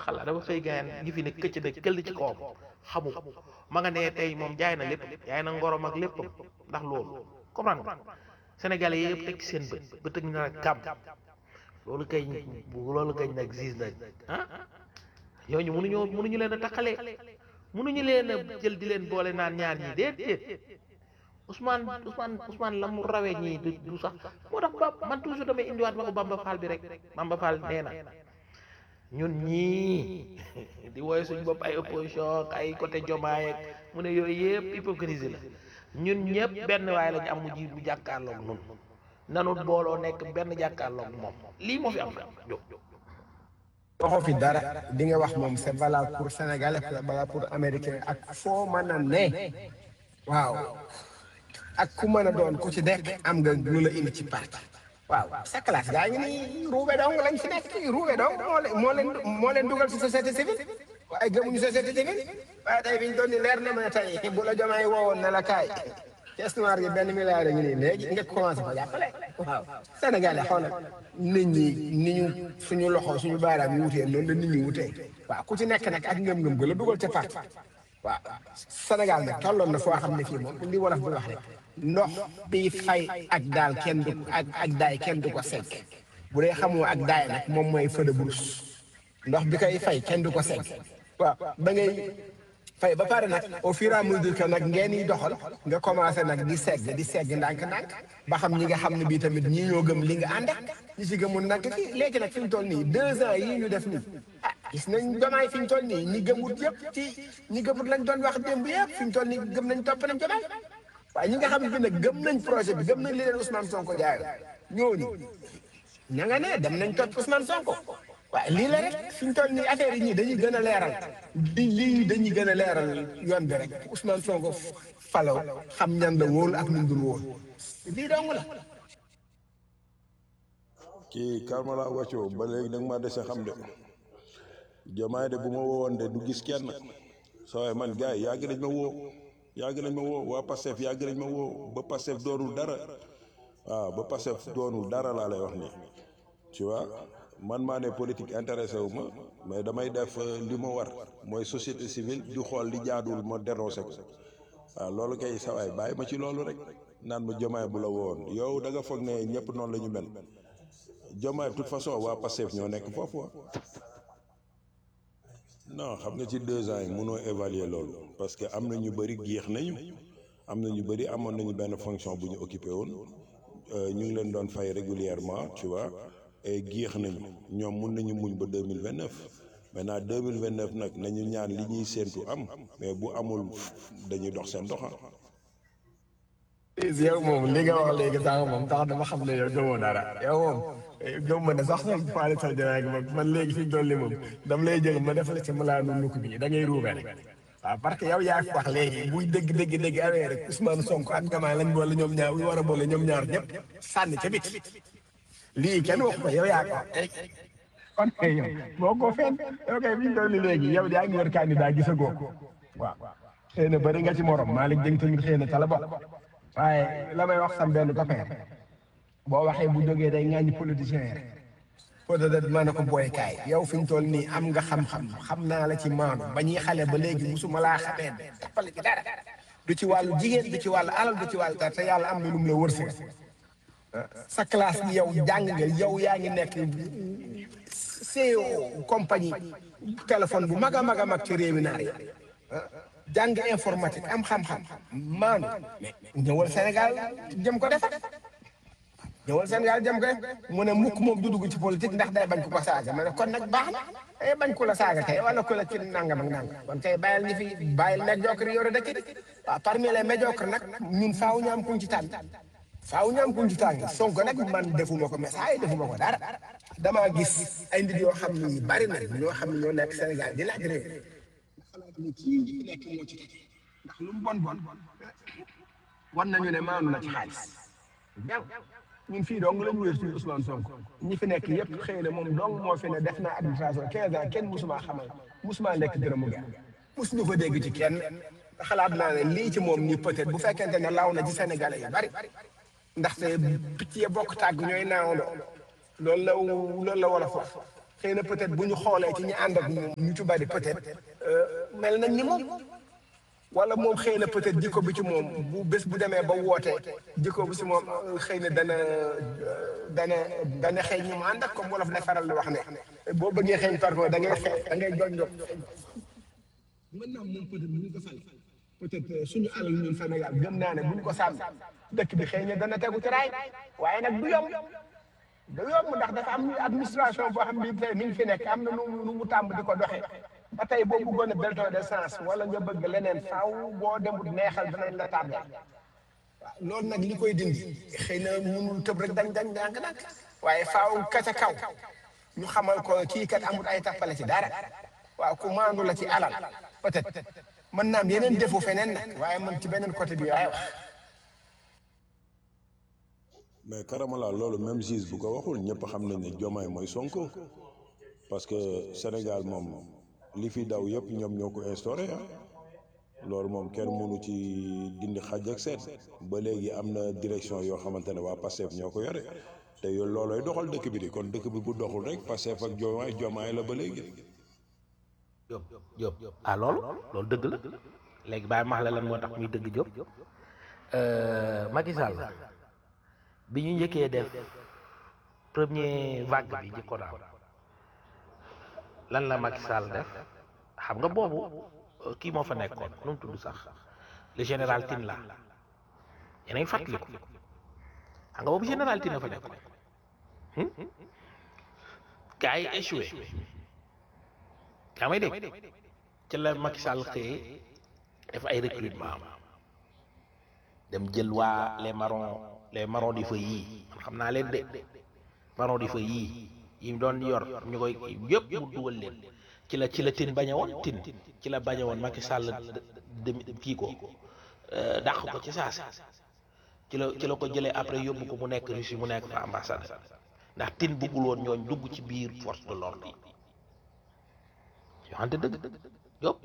xalaat dafa xëy gaayan gi fi ne këcc na këll ci kawam xamu ko ma nga nee tey moom jaay na lépp jaay na ngorom ak lépp ndax loolu comprendre nga sénégalais yëpp teg ci seen bët ba tëg na nag kàmm loolu kay loolu kay nag gis nañ ah ñooñu mënuñoo mënuñu leen a taxalee mënuñu leen a jël di leen boole naan ñaar ñi déet déet Ousmane Ousmane Ousmane la mu rawee ñii du du sax moo tax ba man toujours damay indiwaat waxu Bamba Fall bi rek Bamba Fall nee na ñun ñii di woy suñ bopp ay opposition ay côté Diomaye ak mu ne yooyu yëpp hypocrisie la ñun ñëpp benn waaye lañu am mu ji bu jàkkaarloog nun nanu booloo nekk benn jàkkaarloog moom lii moo fi am jóg waxoo fi dara di nga wax moom c'est valable pour sénégalais c'est valable pour américain ak foo mën a ne waaw ak ku mën a doon ku ci nekk am nga lu la indi ci parti waaw sa classe gaa ngi nii ruube dong lañ fi nekk ruube dong moo leen moo leen moo leen dugal ci société civile waaye gëmuñu société civile waaye tey biñ doon ni leer na ma tey bu la jomaay woowoon ne la kaay caisse noire gi benn milliard ngi nii léegi nga commencé ko jàppale waaw Sénégal yi xoolal nit ñi ni ñu suñu loxo suñu baaraam yi wutee noonu la nit ñi wutee waaw ku ci nekk nag ak ngëm-ngëm ga la dugal ca parti waaw Sénégal nag tolloon na foo xam ne fii moom li wolof bi wax rek ndox bi fay ak daal kenn du ak ak daay kenn du ko segg bu dee xamoo ak daay nag moom mooy feu de brousse ndox bi koy fay kenn du ko segg waaw da ngay fay ba pare nag au fur et à mesure que nag ngeen yi doxal nga commencé nag di segg di segg ndànk-ndànk ba xam ñi nga xam ne bii tamit ñii ñoo gëm li nga ànd ak ñi ci gëmul nag kii léegi nag fi ñu toll nii deux ans yii ñu def nii ah gis nañ jomaay fi ñu toll nii ñi gëmut yëpp ci ñi gëmut lañ doon wax démb yëpp fi ñu toll nii gëm nañ topp nañ jomaay waaye ñi nga xam ne bi nag gëm nañ projet bi gëm nañ li leen Ousmane Sonko jaayoo ñooñu ña nga ne dem nañ topp Ousmane Sonko waaye lii la rek fi ñu toll nii affaire yi ñii dañuy gën a leeral di lii dañuy gën a leeral yoon bi rek Ousmane Sonko falaw xam ñan la wóolu ak ñun dul wóolu lii dong la. kii Karmala wàccoo ba léegi nag ma dese xam de jomaay de bu ma woowoon de du gis kenn sooy man gars yi yàgg nañ ma woo yàgg nañ ma woo waa Pastef yàgg nañ ma woo ba Pastef doonul dara waaw ba Pastef doonul dara laa lay wax nii tu vois man maa ne politique intéressé wu ma mais damay def li ma war mooy société civile di xool li jaaduwul ma dénoncé ko waaw loolu kay sawaay bàyyi ma ci loolu rek naan ma jomaay bu la woon yow da nga foog ne ñëpp noonu la ñu mel jomaay de toute façon waa Pastef ñoo nekk foofu non xam nga ci deux ans yi mënoo évaluer loolu parce que am na ñu bëri géex nañu am na ñu bëri amoon nañu benn fonction bu ñu occupé woon ñu ngi leen doon fay régulièrement tu vois et géex nañu ñoom mun nañu muñ ba deux mille vingt neuf maintenant deux mille vingt neuf nag nañu ñaan li ñuy séentu am mais bu amul dañuy dox seen doxa yow moom li nga wax léegi sax moom tax dama xam ne yow gëmoo dara yow moom gëm ma ne sax sax faale sa janaay moom man léegi fi ñu toll nii moom dam lay jël ma def la ci malaanu nukk bi da ngay ruube rek waaw parce que yow yaa fi wax léegi buy dëgg dëgg dëgg awee rek Ousmane Sonko ak Diomaye lañ boole ñoom ñaar ñu war a boole ñoom ñaar ñëpp sànni ca bit lii kenn wax ko yow yaa ko wax kon kay yow boo ko fenn yow kay fi ñu toll nii léegi yow yaa ngi wër candidat gisagoo ko waaw xëy na bëri nga ci morom Malick Dieng tamit xëy na ca la bokk waaye la may wax sam benn copain boo waxee bu jógee day ŋàññi politicien yi rek peut-être mën na ko booykaay yow fi ñu toll nii am nga xam-xam xam naa la ci maanu ba ñuy xale ba léegi musuma laa xamee jàppale ci dara du ci wàllu jigéen du ci wàllu alal du ci wàllu dara te yàlla am na lu mu la wërsëg sa classe bi yow jàng nga yow yaa ngi nekk CEO compagnie téléphone bu mag a mag a mag ci réew mi naar yi jàng informatique am xam-xam maanu mais ñëwal Sénégal jëm ko defar ñëwal Sénégal jëm ko def mu ne mukk moom du dugg ci politique ndax day bañ ko ko saaga ma ne kon nag baax na ay bañ ko la saaga kay wala ko la ci nangam ak nangam kon kay bàyyil ñi fi bàyyil médiocre yore dëkk bi waaw parmi les médiocres nag ñun faaw ñu am kuñ ci tànn faaw ñu am kuñ ci tànn Sonko nag man defuma ko message defuma ko dara damaa gis ay nit yoo xam ne bari na ñoo xam ne ñoo nekk Sénégal di laaj réew xalaat ni kii nekk moo ci tege ndax lu mu bon bon war nañu ne maanu na ci xaalis ñun fii dong la ñu wér suñu Ousmane Sonko ñi fi nekk yëpp xëy na moom dong moo fi ne def na administration 15 ans kenn musuma xamal musuma lekk dërëmu ga musuñu ko dégg ci kenn te xalaat naa ne lii ci moom nii peut-être bu fekkente ne law na ci Sénégalais yu bari ndaxte picc ya bokk tàgg ñooy naawandoo loolu la loolu la wolof wax xëy na peut-être bu ñu xoolee ci ñi ànd ak moom ñu ci bari peut-être mel nañ ni moom wala moom xëy na peut-être jikko bi ci moom bu bés bu demee ba wootee jikko bi ci moom xëy na dana dana dana xëy ñu mu ànd ak comme wolof ne faral di wax ne boo bëggee xëy parfois da ngay xëy da ngay joñ jox mën naa moom peut-être bu ñu ko fal peut-être suñu alal ñun Sénégal gëm naa ne bu ñu ko sàmm dëkk bi xëy na dana tegu ci raay waaye nag du yomb du yomb ndax dafa am administration boo xam ne tey mi ngi fi nekk am na nu nu mu tàmb di ko doxee ba tey boo bëggoon a bulletin d'essence wala nga bëgg leneen faaw boo demut neexal danañ la tàmbal waaw loolu nag li koy dindi xëy na mënul tëb rek dañ dañ dànk nag waaye faaw ka ca kaw ñu xamal ko kii kat amul ay tappale ci dara waaw ku maandu la ci alal peut-être mën naa am yeneen defu feneen nag waaye man ci beneen côté bi waaye wax mais karamala loolu même juge bu ko waxul ñëpp xam nañ ne Diomaye mooy Sonko parce que Sénégal moom li fi daw yëpp ñoom ñoo ko instauré ah loolu moom kenn mënu ci dindi xaj ak seet ba léegi am na direction yoo xamante ne waa Pastef ñoo ko yore te yow loolooy doxal dëkk bi di kon dëkk bi bu doxul rek Pastef ak Diomaye Diomaye la ba léegi. Jóob Jóob ah loolu loolu dëgg la léegi bàyyi max la lan moo tax muy dëgg Jóob Macky Sall bi ñu njëkkee def premier vague bi jëkkoon am lan la Macky Sall def xam nga boobu kii moo fa nekkoon nu mu tudd sax le général Tine la yéen a ngi fàttaliku xam nga boobu général Tine la fa nekkoon gars yi échoué yaa may dégg ci la Macky Sall xëyee def ay recrutement am dem jël waa les marrons les marrons du feu yii man xam naa leen de marrons du feu yii yi mu doon yor ñu koy yëpp mu dugal leen ci la ci la tin bañe woon tin ci la bañe woon Macky Sall dem kii ko dàq ko ci saasi ci la ci la ko jëlee après yóbbu ko mu nekk Russie mu nekk fa ambassade ndax tin buggul woon ñooñ dugg ci biir force de l'ordre yi yoo xamante dëgg yópp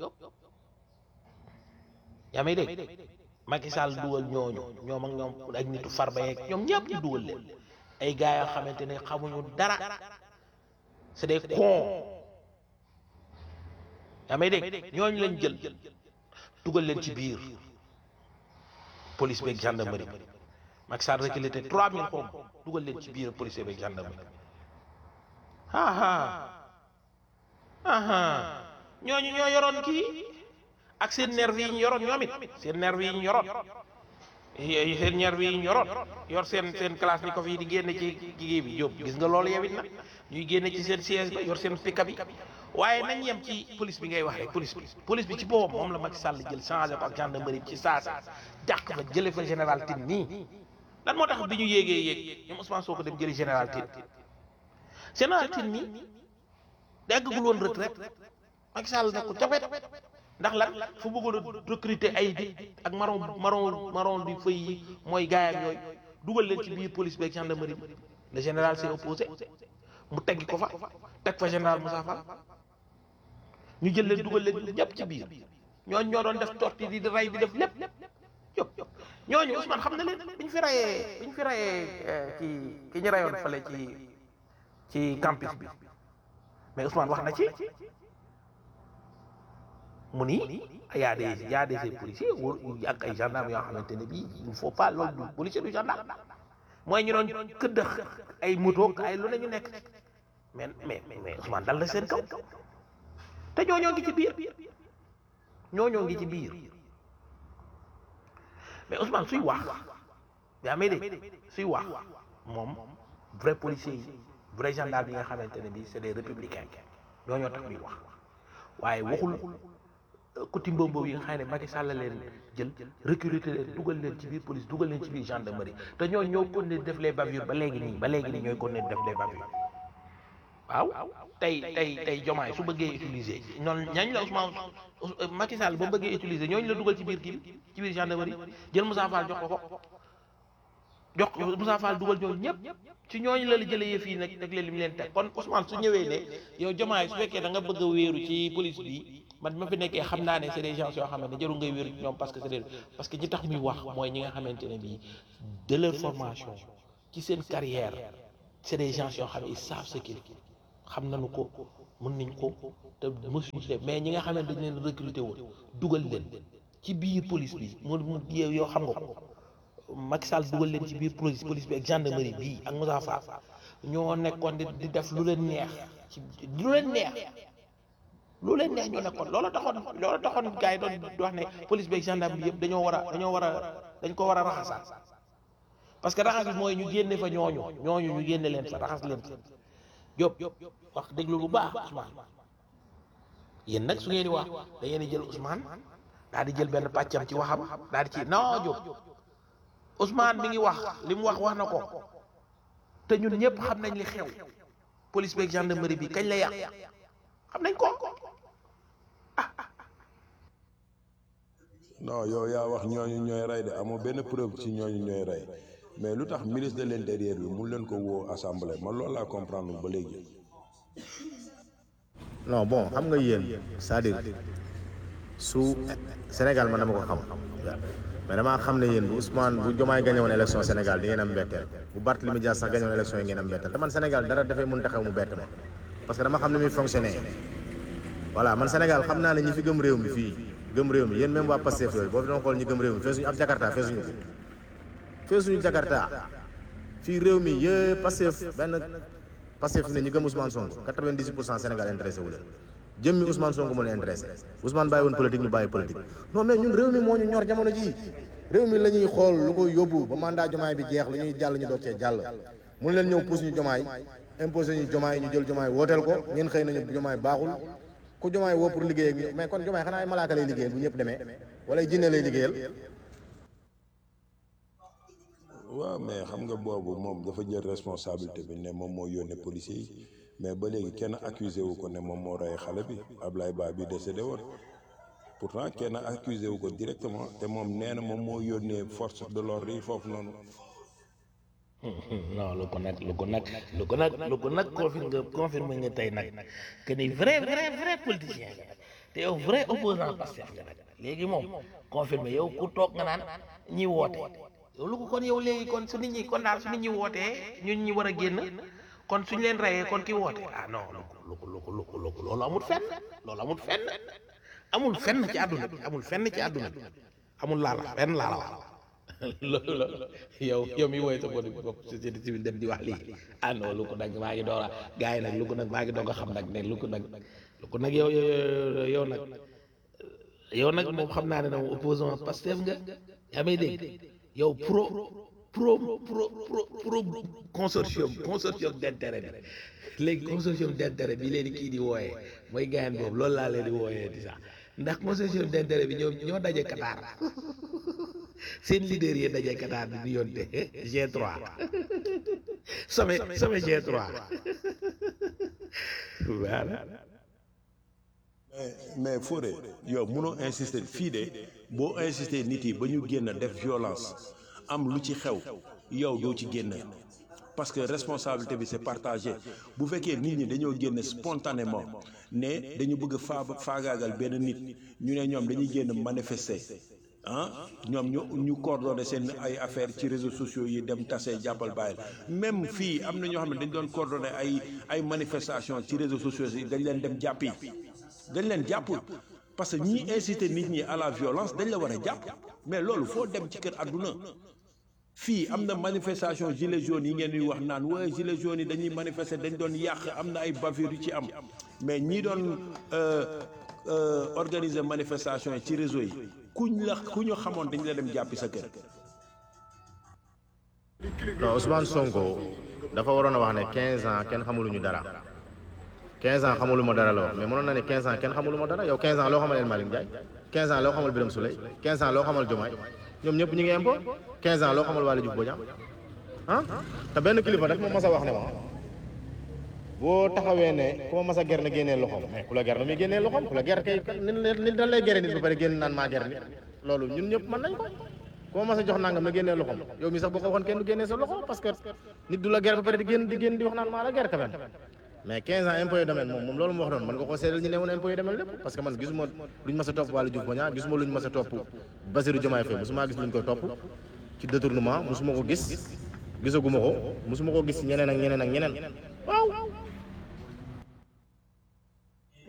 yaa may dégg Macky Sall dugal ñooñu ñoom ak ñoom ak nitu farba yeeg ñoom ñëpp ñu dugal leen ay gars yoo xamante ne xamuñu dara c'est des cons yaa may dégg ñooñu lañ jël dugal leen ci biir police beeg gendarmerie Macky Sall recruté trois mille xom dugal leen ci biir police beeg gendarmerie ah ah ñooñu ñoo yoroon kii ak seen nervi yi ñu yoroon ñoom it seen nervi yi ñu yoroon seen nervi yi ñu yoroon yor seen seen classe ni ko fii di génne ci kii bi Jóob gis nga loolu yow it nag ñuy génne ci seen siège ba yor seen pick-up bi waaye nañ yem ci police bi ngay wax rek police bi police bi ci boppam moom la Macky Sall jël changé ko ak gendarmerie ci saasa dàq fa jële fa général Tine nii lan moo tax bi ñu yéegee yéeg ñoom Ousmane Sonko dem jëli général Tine général Tine nii daggagul woon retraite Macky Sall ne ko jafet ndax lan fu bëggoon a recruter ay nit ak marron marron marron du feu yi mooy gaayam yooyu dugal leen ci biir police beeg gendarmerie bi le général s'est opposé mu teggi ko fa teg fa général Moussa Fall ñu jël leen dugal leen ñëpp ci biir ñooñu ñoo doon def torti di rey di def lépp yëpp ñooñu Ousmane xam na leen bi ñu fi rayee bi ñu fi rayee ki ki ñu rayoon fale ci ci campus bi mais Ousmane wax na ci mu ni y a des y a des policiers wóor ak ay gendarmes yoo xamante ne bii il faut pas loolu du policier du gendarme mooy ñu doon këddax ay moto ay lu ne ñu nekk mais mais mais Ousmane dal na seen kaw te ñooñoo ngi ci biir ñooñoo ngi ci biir mais Ousmane suy wax yaa may dégg suy wax moom vrai policier yi vrai gendarme yi nga xamante ne bii c'est des républicains ñooñoo tax muy wax waaye waxul kuti mbombo yi nga xam ne Macky Sall leen jël recruter leen dugal leen ci biir police dugal leen ci biir gendarmerie te ñoo ñoo kon ne def les bavures ba léegi nii ba léegi nii ñooy kon ne def les bavures waaw tey tey tey jomaay su bëggee utiliser ñoon ñañ la Ousmane Macky Sall ba bëggee utiliser ñooñu la dugal ci biir kii bi ci biir gendarmerie jël Moussa Fall jox ko ko jox ko Moussa Fall dugal ñooñu ñëpp ci ñooñu la la jëlee yëf yi nag nag leen li mu leen teg kon Ousmane su ñëwee ne yow jomaay su fekkee da nga bëgg a wéeru ci police bi man ma fi nekkee xam naa ne c'est des gens yoo xamante ne jarul ngay wéeru ci ñoom parce que c'est des parce que ñi tax muy wax mooy ñi nga xamante ne bii de leur formation ci seen carrière c'est des gens yoo xam ne ils savent ce qu'ils xam nañu ko mën nañ ko te mësuñu see mais ñi nga xam ne dañ leen recruter woon dugal leen ci biir police bi mu mu yow yow xam nga ko Macky Sall dugal leen ci biir police police bi ak gendarmerie bii ak Moussa Fall ñoo nekkoon di di def lu leen neex ci lu leen neex lu leen neex ñoo nekkoon loola taxoon loola taxoon gars yi doon di wax ne police bi ak gendarme bi yëpp dañoo war a dañoo war a dañ ko war a raxasaat parce que raxas bi mooy ñu génne fa ñooñu ñooñu ñu génne leen fa raxas leen fa Diop wax déglu bu baax Ousmane yéen nag su ngeen di wax da ngeen di jël Ousmane daal di jël benn pàccam ci waxam daal di ci non Diop Ousmane mi ngi wax li mu wax wax na ko te ñun ñëpp xam nañ li xew police beeg gendarmerie bi kañ la yàq xam nañ ko non yow yaa wax ñooñu ñooy rey de amoo benn preuve ci ñooñu ñooy rey mais lu tax ministre de l'intérieur bi mun leen ko woo assemblée man loolu laa comprendre ba léegi. non bon xam nga yéen c'est-à-dire su Sénégal man dama ko xam mais damaa xam ne yéen bu Ousmane bu Diomaye gagné woon élection Sénégal di ngeen am mbetteel bu Barthélémy Dias sax gagné woon élection yi ngeen am mbetteel te man Sénégal dara dafay mën taxaw mu bett ma parce que dama xam ne muy fonctionner voilà man Sénégal xam naa ne ñi fi gëm réew mi fii gëm réew mi yéen même waa Pastef yooyu boo fi doon xool ñi gëm réew mi feesuñu ab Jakarta feesuñu ko feesuñu Jakarta fii réew mi yëpp Pastef benn Pastef fi ne ñi gëm Ousmane Sonko 98 pour cent Sénégal intéressé wu leen jëmmi Ousmane Sonko moo leen intéressé Ousmane bàyyi woon politique ñu bàyyi politique non mais ñun réew mi moo ñu ñor jamono ji réew mi la ñuy xool lu ko yóbbu ba mandat jomaay bi jeex lu ñuy jàll ñu doog cee jàll mun leen ñëw pousse ñu jomaay imposé ñu jomaay ñu jël jomaay wooteel ko ngeen xëy nañu jomaay baaxul ku jomaay woo pour liggéey ak ñu mais kon jomaay xanaa ay malaaka lay liggéeyal bu ñëpp demee wala ay jinne lay liggéeyal waaw mais xam nga boobu moom dafa jël responsabilité bi ne moom moo yónnee policiers yi mais ba léegi kenn accusé wu ko ne moom moo rey xale bi Ablaye Ba bi décédé woon pourtant kenn accusé wu ko directement te moom nee na moom moo yónnee force de l'ordre yi foofu noonu. non lu ko nag lu ko nag lu ko nag lu ko nag confirme nga confirme nga tey nag que ni vrai vrai vrai politicien nga te yow vrai opposant Pastef nga nag léegi moom confirme yow ku toog nga naan ñi woote yow lu ko kon yow léegi kon su nit ñi kon daal su nit ñi wootee ñun ñi war a génn kon suñ leen reyee kon ki woote ah non lu ko lu ko lu ko lu ko loolu amul fenn loolu amul fenn amul fenn ci àdduna bi amul fenn ci àdduna bi amul laala fenn laala wax loolu la yow yow mi woy sa bopp bopp société civile dem di wax lii ah non lu ko nag maa ngi door a gars yi nag lu ko nag maa ngi doog a xam nag ne lu ko nag lu ko nag yow yow yow nag yow nag moom xam naa ne nag opposant Pastef nga yaa may dégg yow pro pro pro pro pro consortium consortium d'intérêt bi léegi consortium d'intérêt bi leen kii di wooyee mooy gaayan boobu loolu laa leen di wooyee di sax ndax consortium d'intérêt bi ñoom ñoo daje Qatar seen leader yi daje Qatar di di yonte G3 sommet sommet G3 voilà mais mais Fodé yow munoo insister fii de boo insister nit yi ba ñu génn def violence am lu ci xew yow doo ci génn parce que responsabilité bi c'est partagé bu fekkee nit ñi dañoo génn spontanément ne dañu bëgg faa faagaagal benn nit ñu ne ñoom dañuy génn manifester ah ñoom ñu ñu coordonné seen ay affaires ci réseaux sociaux yi dem tase jàppal bàyyil même fii am na ñoo xam ne dañ doon coordonné ay ay manifestations ci réseaux sociaux yi dañ leen dem jàppi dañ leen jàpp parce que ñi inciter nit ñi à la violence dañ la war a jàpp mais loolu foo dem ci kër àdduna fii am na manifestation gilets jaunes yi ngeen di wax naan waaye gilets jaunes yi dañuy manifester dañ doon yàq am na ay bavures yu ci am mais ñi doon organiser manifestation yi ci réseau yi kuñ la ku ñu xamoon dañ la dem jàppi sa kër. non Ousmane Sonko dafa waroon a wax ne 15 ans kenn xamuluñu dara 15 ans xamuluma dara la wax mais mënoon na ne 15 ans kenn xamuluma dara yow 15 ans loo xamal El Malick Ndiaye 15 ans loo xamal Birame Souleye 15 ans loo xamal Diomaye ñoom ñëpp ñu ngi impôt 15 ans loo xamal Waly Diouf Bodiang ah te benn kilifa daf ma mas a wax ne ma boo taxawee ne ku ma mas a ger na génnee loxoom mais ku la ger na muy génnee loxoom ku la ger kay nit nit dañ lay gere nit ba pare génn naan maa ger nit loolu ñun ñëpp mën nañ ko ku ma mas a jox nangam na génnee loxoom yow mi sax boo ko waxoon kenn du génnee sa loxo parce que nit du la ger ba pare di génn di génn di wax naan maa la ger quand même mais 15 ans impôt domaine moom moom loolu ma wax noonu mën nga koo seedal ñu ne woon impôt domaine lépp parce que man gisuma luñ mas a topp Waly Diouf Bodiang gisuma luñ mas a topp Bassirou Diomaye Faye mosuma gis luñ koy topp ci détournement mosuma ko gis gisaguma ko mosuma ko gis ñeneen ak ñeneen ak ñeneen waaw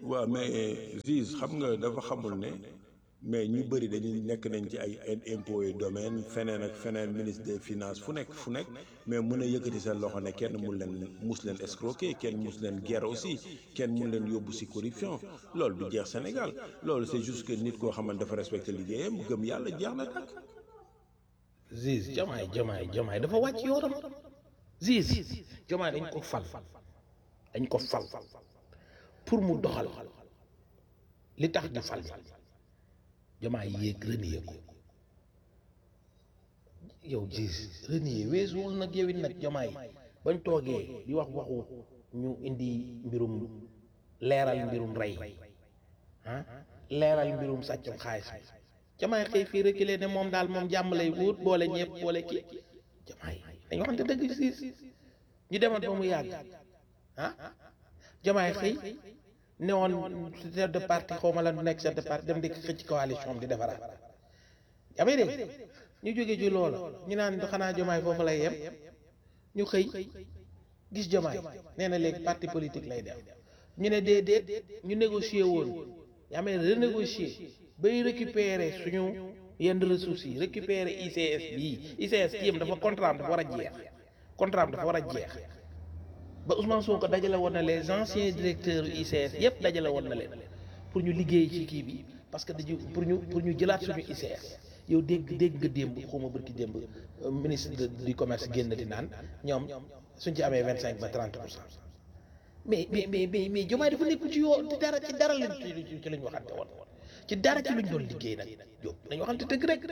waaw mais Ziz xam nga dafa xamul ne mais ñu bëri dañuy nekk nañ ci ay impôts et domaine feneen ak feneen ministre des finances fu nekk fu nekk mais mun a yëkkati seen loxo ne kenn mun leen mus leen escroquer kenn mus leen guerre aussi kenn mun leen yóbbu si corruption loolu du jeex Sénégal loolu c'est juste que nit koo xamante dafa respecté liggéeyam gëm yàlla jeex na tàkk. Ziz jamaay jamaay jamaay dafa wàcc yoonam Ziz jamaay dañ ko fal dañ ko fal pour mu doxal li tax ñu fal jamaay yéeg renier ko yow Ziz renier weesuwul nag yow it nag jamaay bañ toogee di wax waxu ñu indi mbirum leeral mbirum rey ah leeral mbirum sàccum xaalis bi jamaay xëy fii reculer ne moom daal moom jàmm lay wut boole ñëpp boole kii jamaay dañu waxante dëgg siis ñu demoon ba mu yàgg ah jamaay xëy ne woon chef de parti xaw ma la nekk chef de parti dem di xëcc coalition di defaraat amee de ñu jóge ci loola ñu naan xanaa jamaay foofu lay yem ñu xëy gis jamaay nee na léegi parti politique lay def ñu ne déedéet ñu négocier woon yaa may renégocier bay récupérer suñu yenn ressources yi récupérer ICS bii ICS kii yam dafa contrat am dafa war a jeex contrat am dafa war a jeex ba Ousmane Sonko dajale woon na les anciens directeurs ICS yépp dajale woon na leen pour ñu liggéey ci kii bi parce que dañu pour ñu pour ñu jëlaat suñu ICS yow dégg dégg nga démb xawma bërki démb ministre du commerce génn di naan ñoom suñ ci amee vingt cinq ba trente pour cent mais mais mais mais mais Diomaye dafa nekkul ci yoo ci dara ci dara lañ ci lañ waxante woon ci dara ci luñ doon liggéey nag yow dañu waxante dëgg rek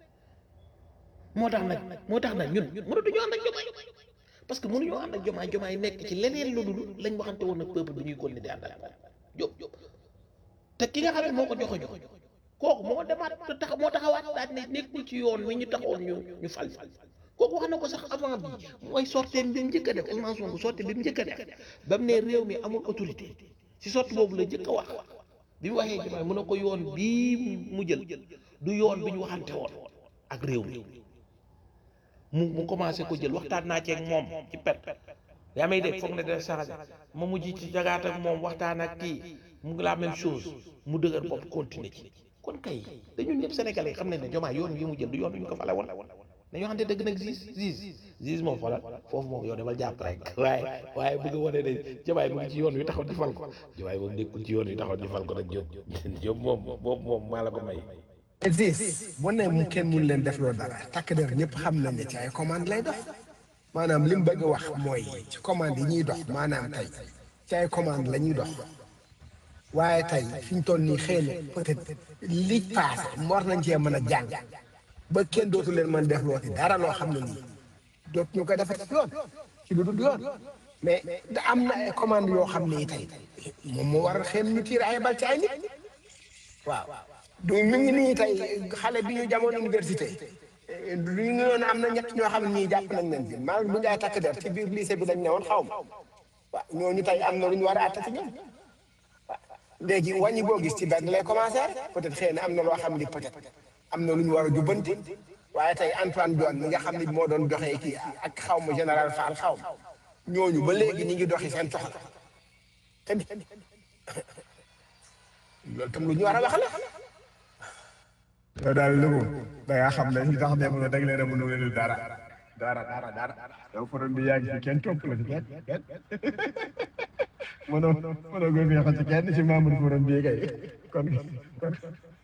moo tax nag moo tax nag ñun mënatuñu ànd ak Diomaye parce que mënuñoo ànd ak Diomaye Diomaye nekk ci leneen lu dul lañ waxante woon ak peuple bi ñuy kon ni di ànd ak moom Diop te ki nga xam ne moo ko joxo jox kooku moo demaat te tax moo taxawaat daal ne nekkul ci yoon wi ñu taxoon ñu ñu fal kooku wax na ko sax avant bi mooy sortie bi mu njëkk a def Ousmane Sonko sortie bi mu njëkk a def ba mu ne réew mi amul autorité si sortie boobu la njëkk a wax bi mu waxee Diomaye mu ne ko yoon bii mu jël du yoon bi ñu waxante woon ak réew mi mu mu commencé ko jël waxtaan naa ceeg moom ci pet yaa may dégg foog ne def sax ma mujj ci jagaat ak moom waxtaan ak kii mu ngi la même chose mu dëgër bopp continuer ci kon kay dañu ñëpp sénégalais yi xam nañ ne Diomaye yoon wi mu jël du yoon wi ñu ko fale woon dañoo xam ne dëgg nag gis gis gis moom xoolal foofu moom yow demal jàpp rek waaye waaye bëgg a wane ne Diomaye mu ngi ci yoon wi taxaw di fal ko Diomaye moom nekkul ci yoon wi taxaw di fal ko nag Diop Diop moom boobu moom maa la ko may. existe bu ne mu kenn mun leen def loo dara takk der ñëpp xam nañ ne ci ay commande lay dox maanaam li mu bëgg a wax mooy ci commande yi ñuy dox maanaam tey ci ay commande la ñuy dox waaye tey fi ñu toll nii xëy na peut-être li paase war nañ cee mën a jàng ba kenn dootu leen mën def looti dara loo xam ne nii dootu ñu ko defati yoon ci lu dul yoon mais da am na ay commande yoo xam ne tey moom moo war a xëy ñu tiir ay bal ci ay nit waaw du ñu ngi nii tey xale bi ñu jamono université du ñu noonu am na ñett ñoo xam ne ñii jàpp nañ leen fi maa bu njaay takk der ci biir lycée bi lañ newoon xaw ma waaw ñooñu tey am na lu ñu war a àtte ci ñoom waaw léegi wàññi boo gis ci benn lay commencé peut-être xëy na am na loo xam ni peut-être am na lu ñu war a jubbanti waaye tey Antoine Diome mi nga xam ni moo doon doxee kii ak xaw ma général Fall xaw ma ñooñu ba léegi ñu ngi doxi seen soxla tamit loolu tam lu ñu war a wax la. yow daal Louga da ngaa xam ne li tax ne ma dag leen a mënu leen dara dara dara dara yow forom bi yaa ngi fi kenn topp la ci kenn kenn mënoo mënoo gën a yàq ci kenn ci membre forom bi kay kon kon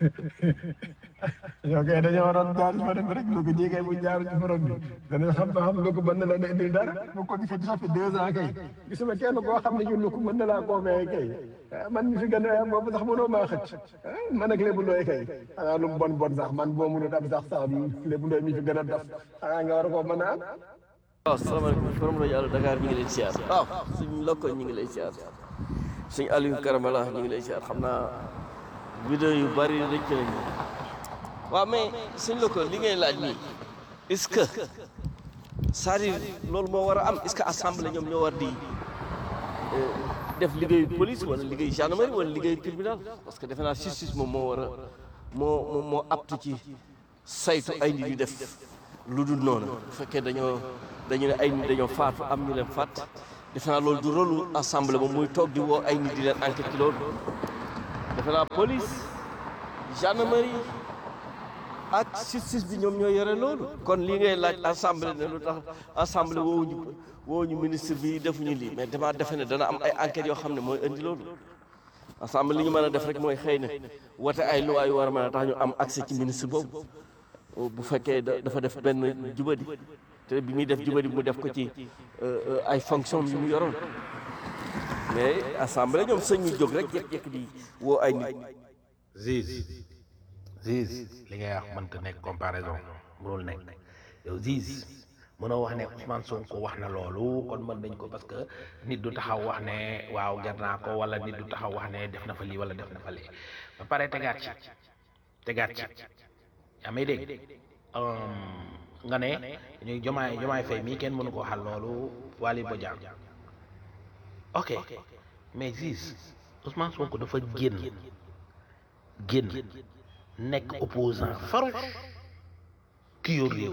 yow kay dañoo waroon jaar fa dem rek Louga ñii kay bu jaaru ci forom bi danañ xam ba xam Louga mën na la indil dara bu ko gisee ça fait deux ans kay gisuma kenn koo xam ne ñu Louga mën na laa convaincre kay man mi fi gën a boobu sax mënoo maa xëcc man ak lébu ndooy kay xanaa lu mu bon bon sax man boo mënut am sax sax lébu ndooy mi fi gën a dof xanaa nga war a koo mën a am waaw salaamaaleykum forom rajo Allo Dakar ñu ngi lay siyaar waaw suñ lokko ñu ngi lay siyaar suñ Aliou Karamala ñu ngi lay siyaar xam naa vidéo yu bari rëcc nañu waaw mais suñ lokko li ngay laaj nii est-ce que c'est-à-dire loolu moo war a am est-ce que assemblée ñoom ñoo war di def liggéeyu police wala liggéeyu gendarmerie wala liggéeyu tribunal parce que defe naa justice moom moo war a moo moo moo aptu ci saytu ay nit yu def lu dul noonu bu fekkee dañoo dañu ne ay nit dañoo faatu am ñu leen faat defe naa loolu du rôle assemblée ba muy toog di woo ay nit di leen enquête ci loolu defe naa police gendarmerie ak justice bi ñoom ñoo yore loolu kon lii ngay laaj assemblée ne lu tax assemblée woowuñu woowuñu ministre bi defuñu lii mais dama defe ne dana am ay enquêtes yoo xam ne mooy indi loolu assemblée li ñu mën a def rek mooy xëy na wote ay loi yu war a mën a tax ñu am accès ci ministre boobu bu fekkee dafa def benn jubadi te bi muy def jubadi mu def ko ci ay fonction yu mu yoroon mais assemblée ñoom sëñ ñu jóg rek jékki-jékki di woo ay nit Ziz Ziz li ngay wax mënta nekk comparaison mënul nekk yow Ziz mënoo wax ne Ousmane Sonko wax na loolu kon mën nañ ko parce que nit du taxaw wax ne waaw ger naa ko wala nit du taxaw wax ne def na fa lii wala def na fa lii ba pare tegaat ci tegaat ci yaa may dégg nga ne ñuy jomaay jomaay fay mii kenn mënu ko waxal loolu Waly Bodian ok mais Ziz Ousmane Sonko dafa génn génn nekk opposant farouche ki yor réew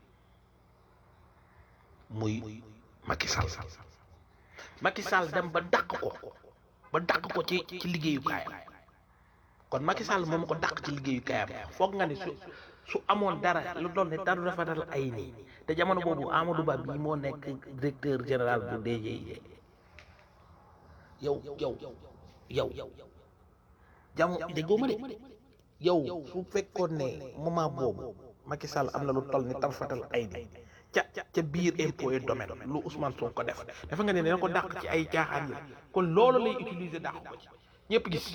muy Macky Sall Macky Sall dem ba dàq ko ba dàq ko ci ci liggéeyukaayam kon Macky Sall moom ko dàq ci liggéeyukaayam foog nga ni su su amoon dara lu doon ne dara dafa dal ay nii te jamono boobu Amadou Ba bii moo nekk directeur général bu DGID yow yow yow jamono déggoo ma de yow su fekkoon ne moment boobu Macky Sall am na lu toll ni tarfatal ay nii ca ca biir impôt et domaine lu Ousmane Sonko ko def dafa nga ne dina ko dàq ci ay caaxaan yi kon loolu lay utiliser dàq ko ci ñëpp gis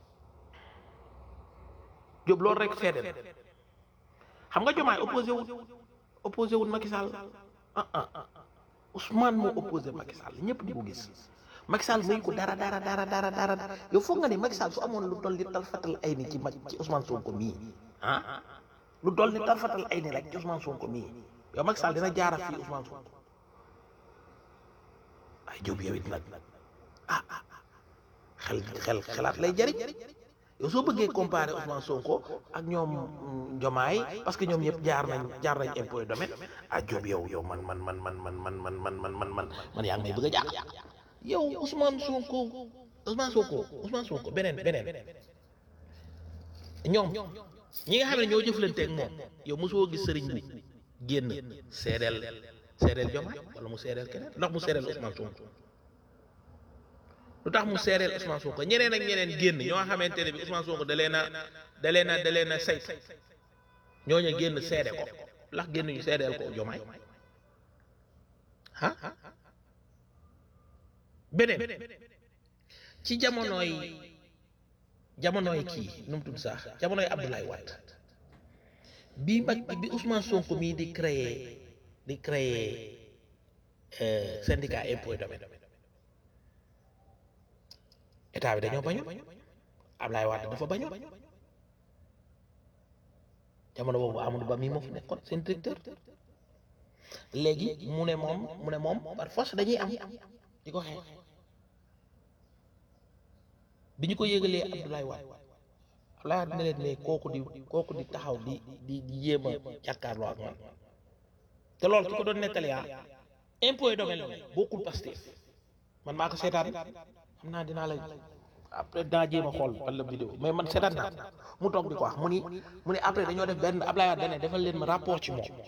Jóob loolu rek seede na xam nga jomaay opposé wul opposé wul Macky Sall ah ah Ousmane moo opposé Macky Sall ñëpp di ko gis Macky Sall muy ko dara dara dara dara dara yow foog nga ne Macky Sall su amoon lu toll ni tarfatal ay ni ci ma ci Ousmane Sonko mii ah lu toll ni tarfatal ay ni rek ci Ousmane Sonko mii yow Macky Sall dina jaara fii Ousmane Sonko ay Jóob yow it nag ah ah xel xel xelaat lay jariñ yow soo bëggee comparer Ousmane Sonko ak ñoom Jomaay parce que ñoom ñëpp jaar nañ jaar nañ impôt domaine ah Jóob yow yow man man man man man man man man man man man man yaa ngi may bëgg a jàq yow Ousmane Sonko Ousmane Sonko Ousmane Sonko beneen beneen ñoom ñi nga xam ne ñoo jëflanteeg moom yow mosoo gis sëriñ bi génn seedeel seedeel Jomaay wala mu seedeel keneen ndax mu seedeel Ousmane Sonko lu tax mu seereel Ousmane Sonko ñeneen ak ñeneen génn ñoo xamante ne bi Ousmane Sonko da leen a da leen a da leen a say ñooñu génn seede ko ndax génn ñu seedeel ko jomaay ah beneen ci jamonooy jamonooy kii nu mu tudd sax jamonooy Abdoulaye Wade bi mag bi Ousmane Sonko mii di créer di créer syndicat impôt domaine état bi dañoo bañu Ablaye Wade dafa bañu jamono boobu Amadou Ba mii moo fi nekkoon seen directeur léegi mu ne moom mu ne moom par force dañuy am di ko xeex bi ñu ko yëgalee Abdoulaye Wade Abdoulaye Wade ne leen mais kooku di kooku di taxaw di di di yéem a jàkkaarloo ak man te loolu ki ko doon nettali ah impôt domaine la bokkul Pastef man maa ko seetaan xam naa dinaa la après dinaa jéem a xool fan la vidéo mais man seetaan naa mu toog di ko wax mu ni mu ni après dañoo def benn Ablaye Wade dane defal leen ma rapport ci moom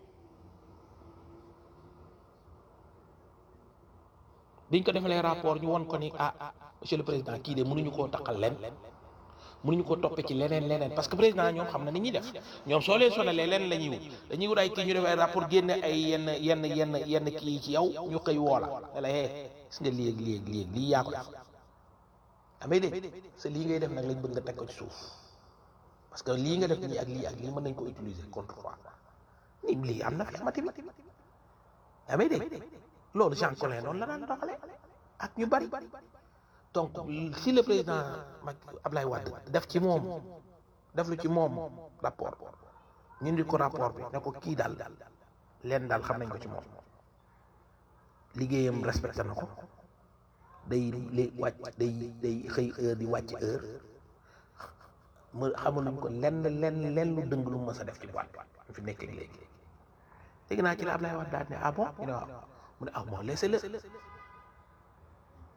biñ ko defalee rapport ñu won ko ni ah monsieur le président kii de mënuñu koo taqal leen mënuñu koo toppe ci leneen leneen parce que président ñoom xam na ni ñuy def ñoom soo leen sonalee leen la ñuy wut dañuy wut ay kii ñu def ay rapport génne ay yenn yenn yenn yenn kii ci yow ñu koy woola ne la hee gis nga lii ak lii ak lii ak lii yaa ko def amee dégg sa lii ngay def nag lañ bëgg nga teg ko ci suuf parce que lii nga def lii ak lii ak lii mën nañ ko utiliser contre toi ni lii am na fi amati bi amee dégg loolu Jean Collin noonu la daan doxale ak ñu bari donc si le président Macky Ablaye Wade def ci moom def lu ci moom rapport ñu ndi ko rapport bi ne ko kii daal leen daal xam nañ ko ci moom liggéeyam respecté na ko day lay wàcc day day xëy heure di wàcc heure mu xamaluñ ko lenn lenn lenn lu dëng lu mës a def ci boîte bi fi nekk léegi dégg naa ci la Ablaye Wade daal ne ah bon ñu ne waaw mu ne ah bon laissez-le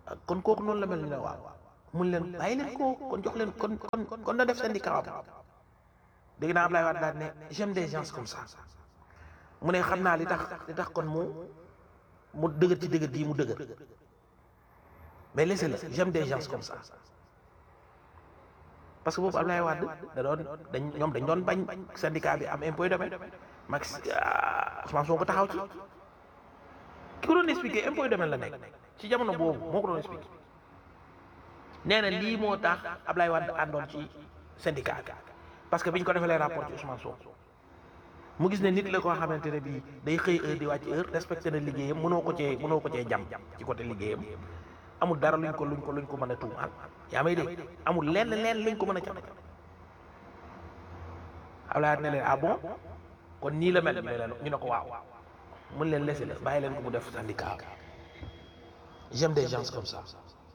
kon kooku noonu la mel ni ne waaw mun leen bàyyi leen ko kon jox leen kon kon kon na def syndicat am dégg naa Ablaye Wade daal ne j'aime des gens comme ça mu ne xam naa li tax li tax kon mu mu dëgër ci dëgër gii mu dëgër mais laissez-le j'aime des gens comme ça parce que boobu Ablaye Wade da doon dañ ñoom dañ doon bañ syndicat bi am impôt domaine max Ousmane Sonko taxaw ci ki ko doon expliqué impôt domaine la nekk ci jamono boobu moo ko doon expliqué nee na lii moo tax Ablaye Wade àndoon ci syndicat bi parce que biñ ko defalee rapport ci Ousmane Sonko mu gis ne nit la koo xamante ne bii day xëy heure di wàcc heure respecté na liggéeyam mënoo ko cee mënoo ko cee jam ci côté liggéeyam amul dara luñ ko luñ ko luñ ko mën a tuumaal yaa may dégg amul lenn lenn luñ ko mën a jam Ablaye Wade ne leen ah bon kon nii la mel ñu ne leen ñu ne ko waaw mun leen laisser la bàyyi leen ko mu def syndicat j'aime des gens comme ça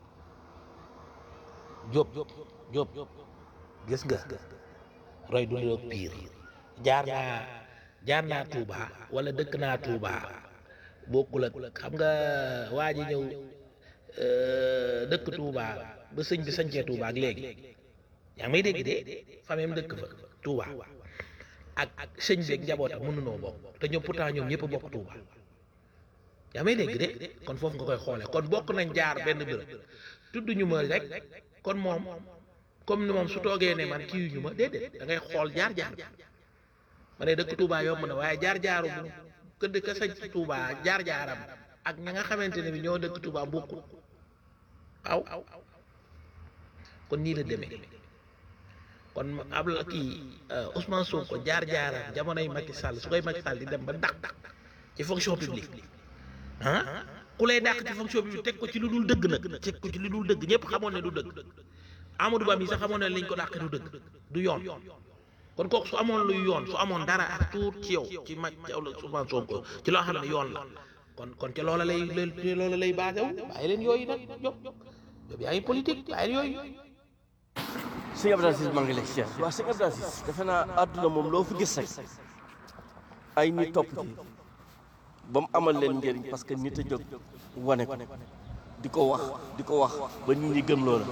Diop Diop gis nga roy du niroog pire jaar naa jaar naa Touba wala dëkk naa Touba bokkul ak xam nga waa ji ñëw dëkk Touba ba sëñ bi sañcee Touba ak léegi yaa ngi may dégg de famille am dëkk fa Touba ak ak sëñ bi ak njabootam mënunoo bokk te ñoom pourtant ñoom ñëpp bokk Touba yaa may dégg de kon foofu nga koy xoolee kon bokk nañ jaar benn bërëb tudd ñu ma rek kon moom comme ni moom su toogee ne man kii ñu ma déedéet da ngay xool jaar jaar ma ne dëkk Touba yomb na waaye jaar jaaru bu këdd ka sañ ci Touba jaar jaaram ak ña nga xamante ne bi ñoo dëkk Touba bokkul aw kon nii la demee kon ab la kii Ousmane Sonko jaar jaaram jamonoy Macky Sall su koy Macky Sall di dem ba dàq dàq ci fonction publique ah ku lay dàq ci fonction publique teg ko ci lu dul dëgg nag teg ko ci lu dul dëgg ñëpp xamoon ne du dëgg Amadou Ba mi sax xamoon ne liñ ko dàq du dëgg du yoon kon kooku su amoon luy yoon su amoon dara ak tuut ci yow ci ma ci Ousmane Sonko ci loo xam ne yoon la kon kon ca loola lay loola lay basé wu bàyyi leen yooyu nag Diop Diop yaa ngi politique bàyyi leen yooyu. sëñ Abdou Aziz maa ngi lay siyaar waaw sëñ Abdou Aziz defe naa àdduna moom loo fi gis rek ay nit topp ci ba mu amal leen njëriñ parce que nit a jóg wane ko di ko wax di ko wax ba nit ñi gëm loola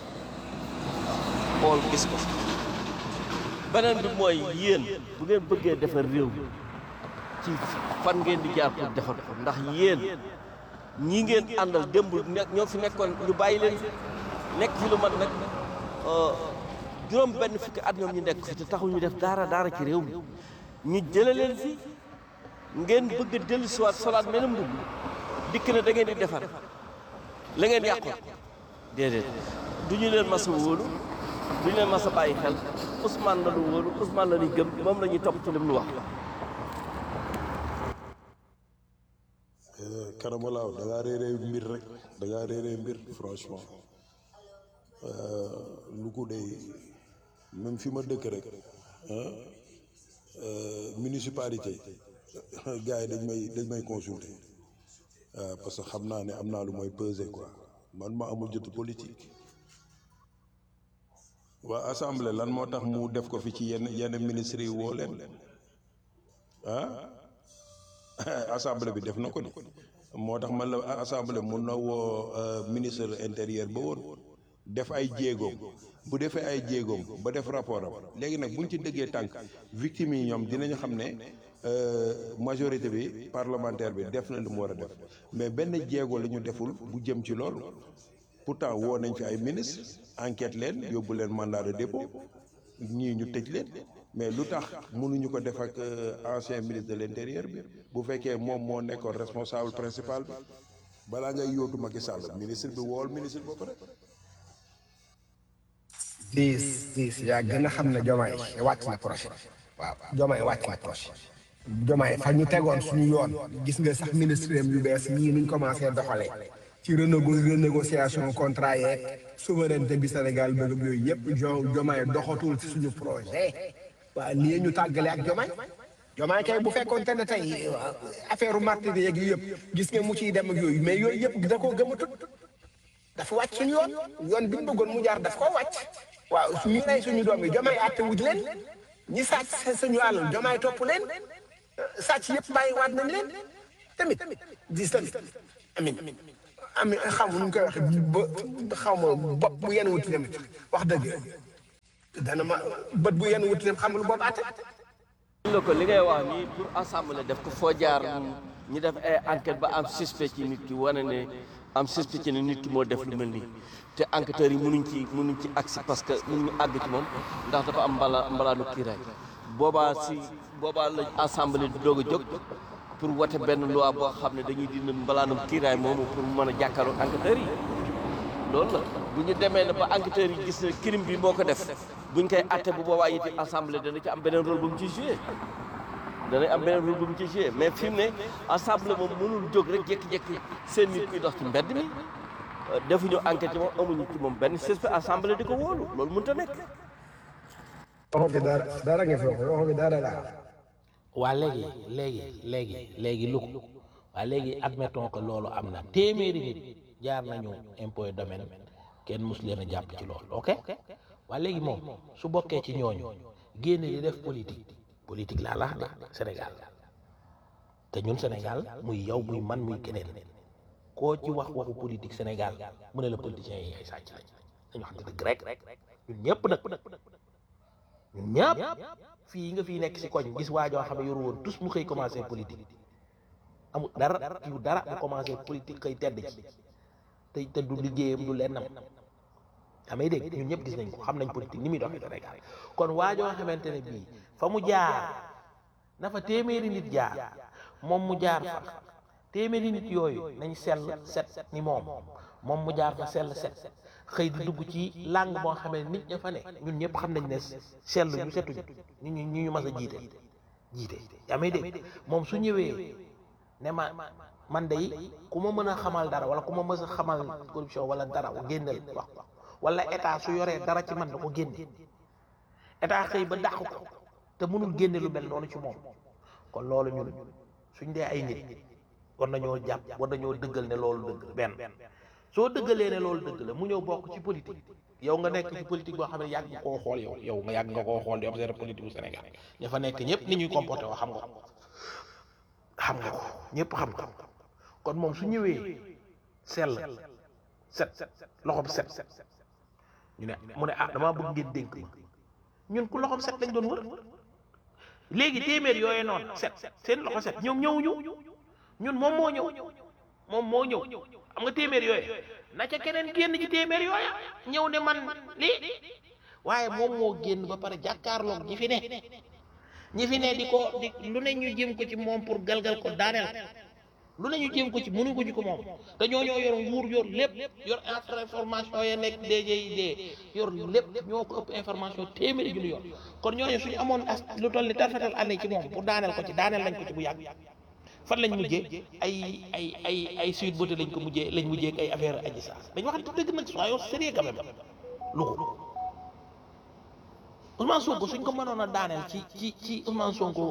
xool gis ko beneen bi mooy yéen bu ngeen bëggee defar réew ci fan ngeen di jaar pour defar ko ndax yéen ñi ngeen àndal démb nekk ñoo fi nekkoon ñu bàyyi leen nekk fi lu mat nag juróom benn fukki at ñoom ñu nekk fi te taxul ñu def dara dara ci réew mi ñu jële leen fi ngeen bëgg a dellu siwaat solaat meneen mbubb dikk na da ngeen di defar la ngeen yàqoon déedéet du ñu leen mas a wóolu du ñu leen mas a bàyyi xel Ousmane la ñu wóolu Ousmane la ñuy gëm moom la ñuy topp ci lim lu wax karamalaaw da ngaa réeree mbir rek da ngaa réeree mbir franchement lu ko day même fi ma dëkk rek ah municipalité gars yi dañ may dañ may consulter waaw parce que xam naa ne am naa lu mooy peser quoi man ma amul jotu politique waa assemblée lan moo tax mu def ko fi ci yenn yenn ministres yi woo leen ah assemblée bi def na ko ni moo tax man la assemblée mun na woo ministre intérieur ba woon def ay jéegoom bu defee ay jéegoom ba def rapport am léegi nag buñ ci dëggee tànk victimes yi ñoom dinañu xam ne majorité bi parlementaire bi def na lu mu war a def mais benn jéego la ñu deful bu jëm ci loolu pourtant woo nañ fi ay ministre enquête leen yóbbu leen mandat de dépôt ñii ñu tëj leen mais lu tax mënuñu ko def ak ancien ministre de l'intérieur bi bu fekkee moom moo nekkoon responsable principal bi balaa ngay yóotu Macky Sall ministre bi wool ministre ba pare diis diis yaa gën a xam ne jomaay wàcc na projet waaw jomaay wàcc na projet jomaay fa ñu tegoon suñu yoon gis nga sax ministre yu bees yii nuñ commencé doxalee ci renégo renégociation contrat yeeg souveraineté bi Sénégal bëgg yooyu yëpp jo jomaay doxatul ci suñu projet waaw lii ñu tàggale ak jomaay jomaay kay bu fekkoonte ne tey affaire u martyr yeeg yi yëpp gis nga mu ciy dem ak yooyu mais yooyu yëpp da koo gëmatut dafa wàcc suñu yoon yoon bi ñu bëggoon mu jaar daf koo wàcc waaw ñu rey suñu doom yi jomaay àtte wuj leen ñi sàcc suñu àll jomaay topp leen sàcc yëpp bàyyi waat nañ leen tamit dis tamit amin am xam nu mu koy waxee ba xaw ma bopp bu yenn wuti tamit wax dëgg dana ma bët bu yenn wuti tamit xam lu boobu àtte la ko li ngay wax nii pour assemblée def ko foo jaar ñu def ay enquête ba am suspect ci nit ki wane ne am suspect ci ne nit ki moo def lu mel nii te enquêteurs yi mënuñ ci mënuñ ci agsi parce que mënuñu àgg ci moom ndax dafa am mbala mbalaanu kiiraay boobaa si boobaa la assemblée di doog a jóg pour wote benn loi boo xam ne dañuy dindi mbalaanum kiiraay moomu pour mu mën a jàkkaarloo enquêteurs yi loolu la bu ñu demee ne ba enquêteurs yi gis ne crime bi moo ko def buñ koy atte bu boobaa it assemblée dana ci am beneen rôle bu mu ci joué danañ am beneen rôle bu mu ci joué mais fi mu ne assemblée moom mënul jóg rek jékki-jékki seen nit kuy dox ci mbedd mi defuñu enquête ci moom amuñu ci moom benn suspect assemblée di ko wóolu loolu mënut a nekk. waxoo fi dara dara nga fi wax waxoo fi dara laa waa léegi léegi léegi léegi lu ko waa léegi admettons que loolu am na téeméeri nit jaar nañu impôt et domaine kenn mus leen a jàpp ci loolu ok waa léegi moom su bokkee ci ñooñu génne di def politique politique laa lax de Sénégal te ñun Sénégal muy yow muy man muy keneen koo ci wax waxu politique Sénégal mu ne la politiciens yi ay sàcc lañ dañu wax dëgg rek ñun ñëpp nag ñun ñëpp fii nga fii nekk si koñ gis waa joo xam ne yoru woon tous mu xëy commencé politique amul dara yu dara mu commencé politique xëy tedd ci te te du liggéeyam du lennam damay dégg ñun ñëpp gis nañ ko xam nañ politique ni muy doxee Sénégal kon waa joo xamante ne bii fa mu jaar na fa téeméeri nit jaar moom mu jaar fa téeméeri nit yooyu nañ sell set ni moom moom mu jaar fa sell set xëy di dugg ci langue boo xamee nit ña fa ne ñun ñëpp xam nañ ne sell ñu setuñ ñu ñu ñu mas a jiite jiite yaa may dégg moom su ñëwee ne ma man day ku ma mën a xamal dara wala ku ma mës a xamal corruption wala dara génnal wax ko wala état su yoree dara ci man da ko génne état xëy ba dàq ko te mënul génne lu mel noonu ci moom kon loolu ñun suñ dee ay nit war nañoo jàpp war nañoo dëggal ne loolu dëgg benn soo dëggalee ne loolu dëgg la mu ñëw bokk ci politique yow nga nekk ci politique boo xam ne yàgg nga koo xool yow yow nga yàgg nga koo xool di observer politique bu Sénégal ña fa nekk ñëpp ni ñuy comporté woo xam nga ko xam nga ko ñëpp xam nga ko kon moom su ñëwee sell set loxoom set ñu ne mu ne ah damaa bëgg ngeen dénk ma ñun ku loxoom set lañ doon wër léegi téeméer yooyee noonu set seen loxo set ñoom ñëwuñu ñun moom moo ñëw moom moo ñëw xam nga téeméer yooyu na ca keneen génn ci téeméer yooya ñëw ne man lii waaye moom moo génn ba pare jàkkaarloog ñi fi ne ñi fi ne di ko di lu ne ñu jëm ko ci moom pour galgal ko daaneel lu ne ñu jëm ko ci mënu ko ci ko moom te ñoo ñoo yor nguur yor lépp yor information ya nekk DGID yor lépp ñoo ko ëpp information téeméeri ju ñu yor kon ñooñu suñu amoon as lu toll ni tarfatal année ci moom pour daaneel ko ci daaneel lañ ko ci bu yàgg fan lañ mujjee ay ay ay ay suite beauté lañ ko mujjee lañ mujjee ak ay affaire aji sax dañ wax dëgg nag soyons sérieux quand même lu ko Ousmane Sonko suñ ko mënoon a daaneel ci ci ci Ousmane Sonko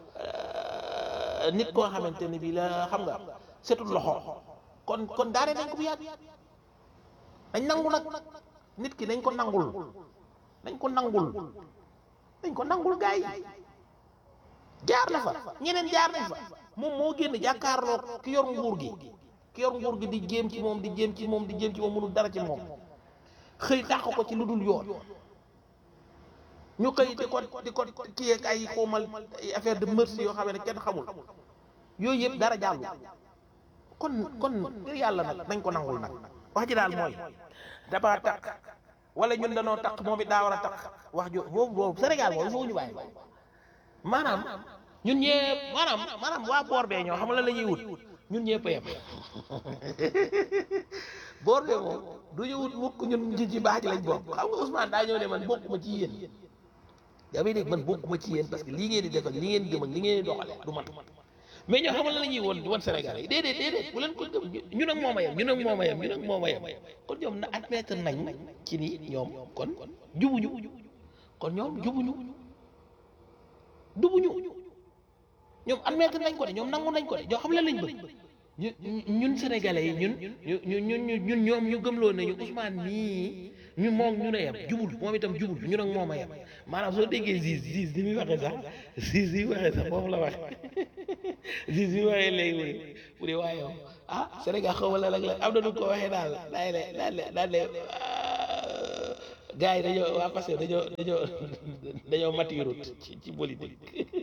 nit koo xamante ne bii la xam nga setul loxo kon kon daaneel nañ ko bu yàgg dañ nangu nag nit ki dañ ko nangul dañ ko nangul dañ ko nangul gaay yi jaar na fa ñeneen jaar nañ fa moom moo génn jàkkaarloo ki yor nguur gi ki yor nguur gi di jéem ci moom di jéem ci moom di jéem ci moom mënul dara ci moom xëy dàq ko ci lu dul yoon ñu xëy di ko di ko kii ak ay xoomal ay affaire de merci yoo xam ne kenn xamul yooyu yëpp dara jàllu kon kon ngir yàlla nag nañ ko nangul nag wax ji daal mooy dafa takk wala ñun danoo takk moom it daa war a takk wax jo boobu boobu Sénégal moom il faut ñu bàyyi maanaam ñun ñëpp maanaam maanaam waa boor bee ñoo xam la la ñuy wut ñun ñëpp a yem boor bee moom du ñu wut mukk ñun ci ci baax ci lañ bokk xam nga Ousmane daa ñëw ne man bokkuma ci yéen yaa ngi dégg man bokkuma ci yéen parce que lii ngeen di def ak li ngeen di gëm ak li ngeen di doxale du man mais ñoo xam la la ñuy woon di woon Sénégal yi déedéet déedéet bu leen ko gëm ñun ak moom a yem ñun ak moom a yem ñun ak moom a yem kon ñoom na admettre nañ ci ni ñoom kon jubuñu kon ñoom jubuñu dubuñu ñoom admettre nañ ko de ñoom nangu nañ ko de ñoo xam la lañ bëgg ñu ñun sénégalais yi ñun ñu ñu ñun ñun ñoom ñu gëmloo nañu Ousmane nii ñu moom ñu ne yem jubul moom itam jubul ñu nag moom a yem maanaam soo déggee Ziz Ziz ni muy waxee sax Ziz ni muy waxee sax foofu la waxe Ziz bi waxee léegi mu ne mu ne waaye yow ah Sénégal xaw ma la nag la am na nu ko waxee daal daal ne daal ne daal ne gars yi dañoo waa parce que dañoo dañoo dañoo matirut ci ci politique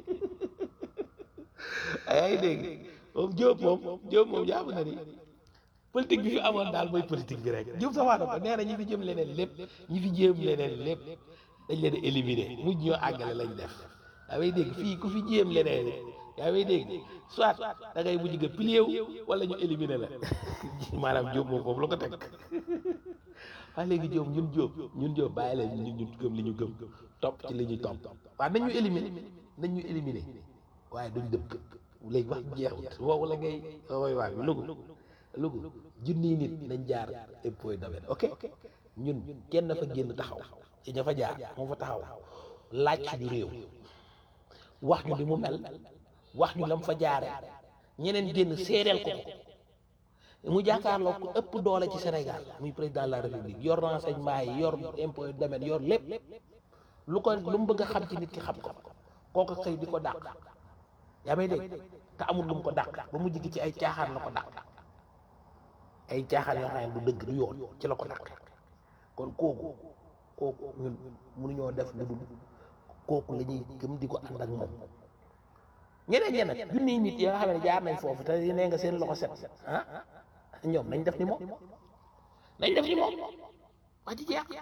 yaa ngi dégg moom Diop moom Diop moom jàpp na ni politique bi fi amoon daal mooy politique bi rek Diop sax wax na ko nee na ñi fi jëm leneen lépp ñi fi jéem leneen lépp dañ leen a éliminer mujj ñoo àggale lañ def yaa ngi dégg fii ku fi jéem leneen yaa ngi dégg soit da ngay mujj nga plié wu wala ñu éliminer la maanaam Diop moom foofu la ko teg waaye léegi Diop ñun Diop ñun Diop bàyyi leen ñun ñu gëm li ñu gëm topp ci li ñuy topp waaw nañ ñu éliminer nañ ñu éliminer waaye duñ dëpp léegi wax jeexut woowu la ngay woy waay bi lugu lugu junniy nit nañ jaar impôt domaine ok ñun kenn fa génn taxaw ci ña fa jaar moo fa taxaw laaj suñu réew wax ñu li mu mel wax ñu lam fa jaare ñeneen génn seereel ko ko mu jàkkaarloo ko ëpp doole ci Sénégal muy président de la république yor renseignement yi yor impôt domaine yor lépp lu ko lu mu bëgg a xam ci nit ki xam ko kooku xëy di ko dàq yaa may dégg te amul lu mu ko dàq ba mu jigi ci ay caaxaan la ko dàq ay caaxaan yoo xam ne du dëgg du yoon ci la ko dàq kon kooku kooku ñun mënuñoo def lu dul kooku la ñuy gëm di ko ànd ak moom ñeneen ñeneen junniy nit yoo xam ne jaar nañ foofu te nee nga seen loxo set ah ñoom nañ def ni moom nañ def ni moom wax ci jeex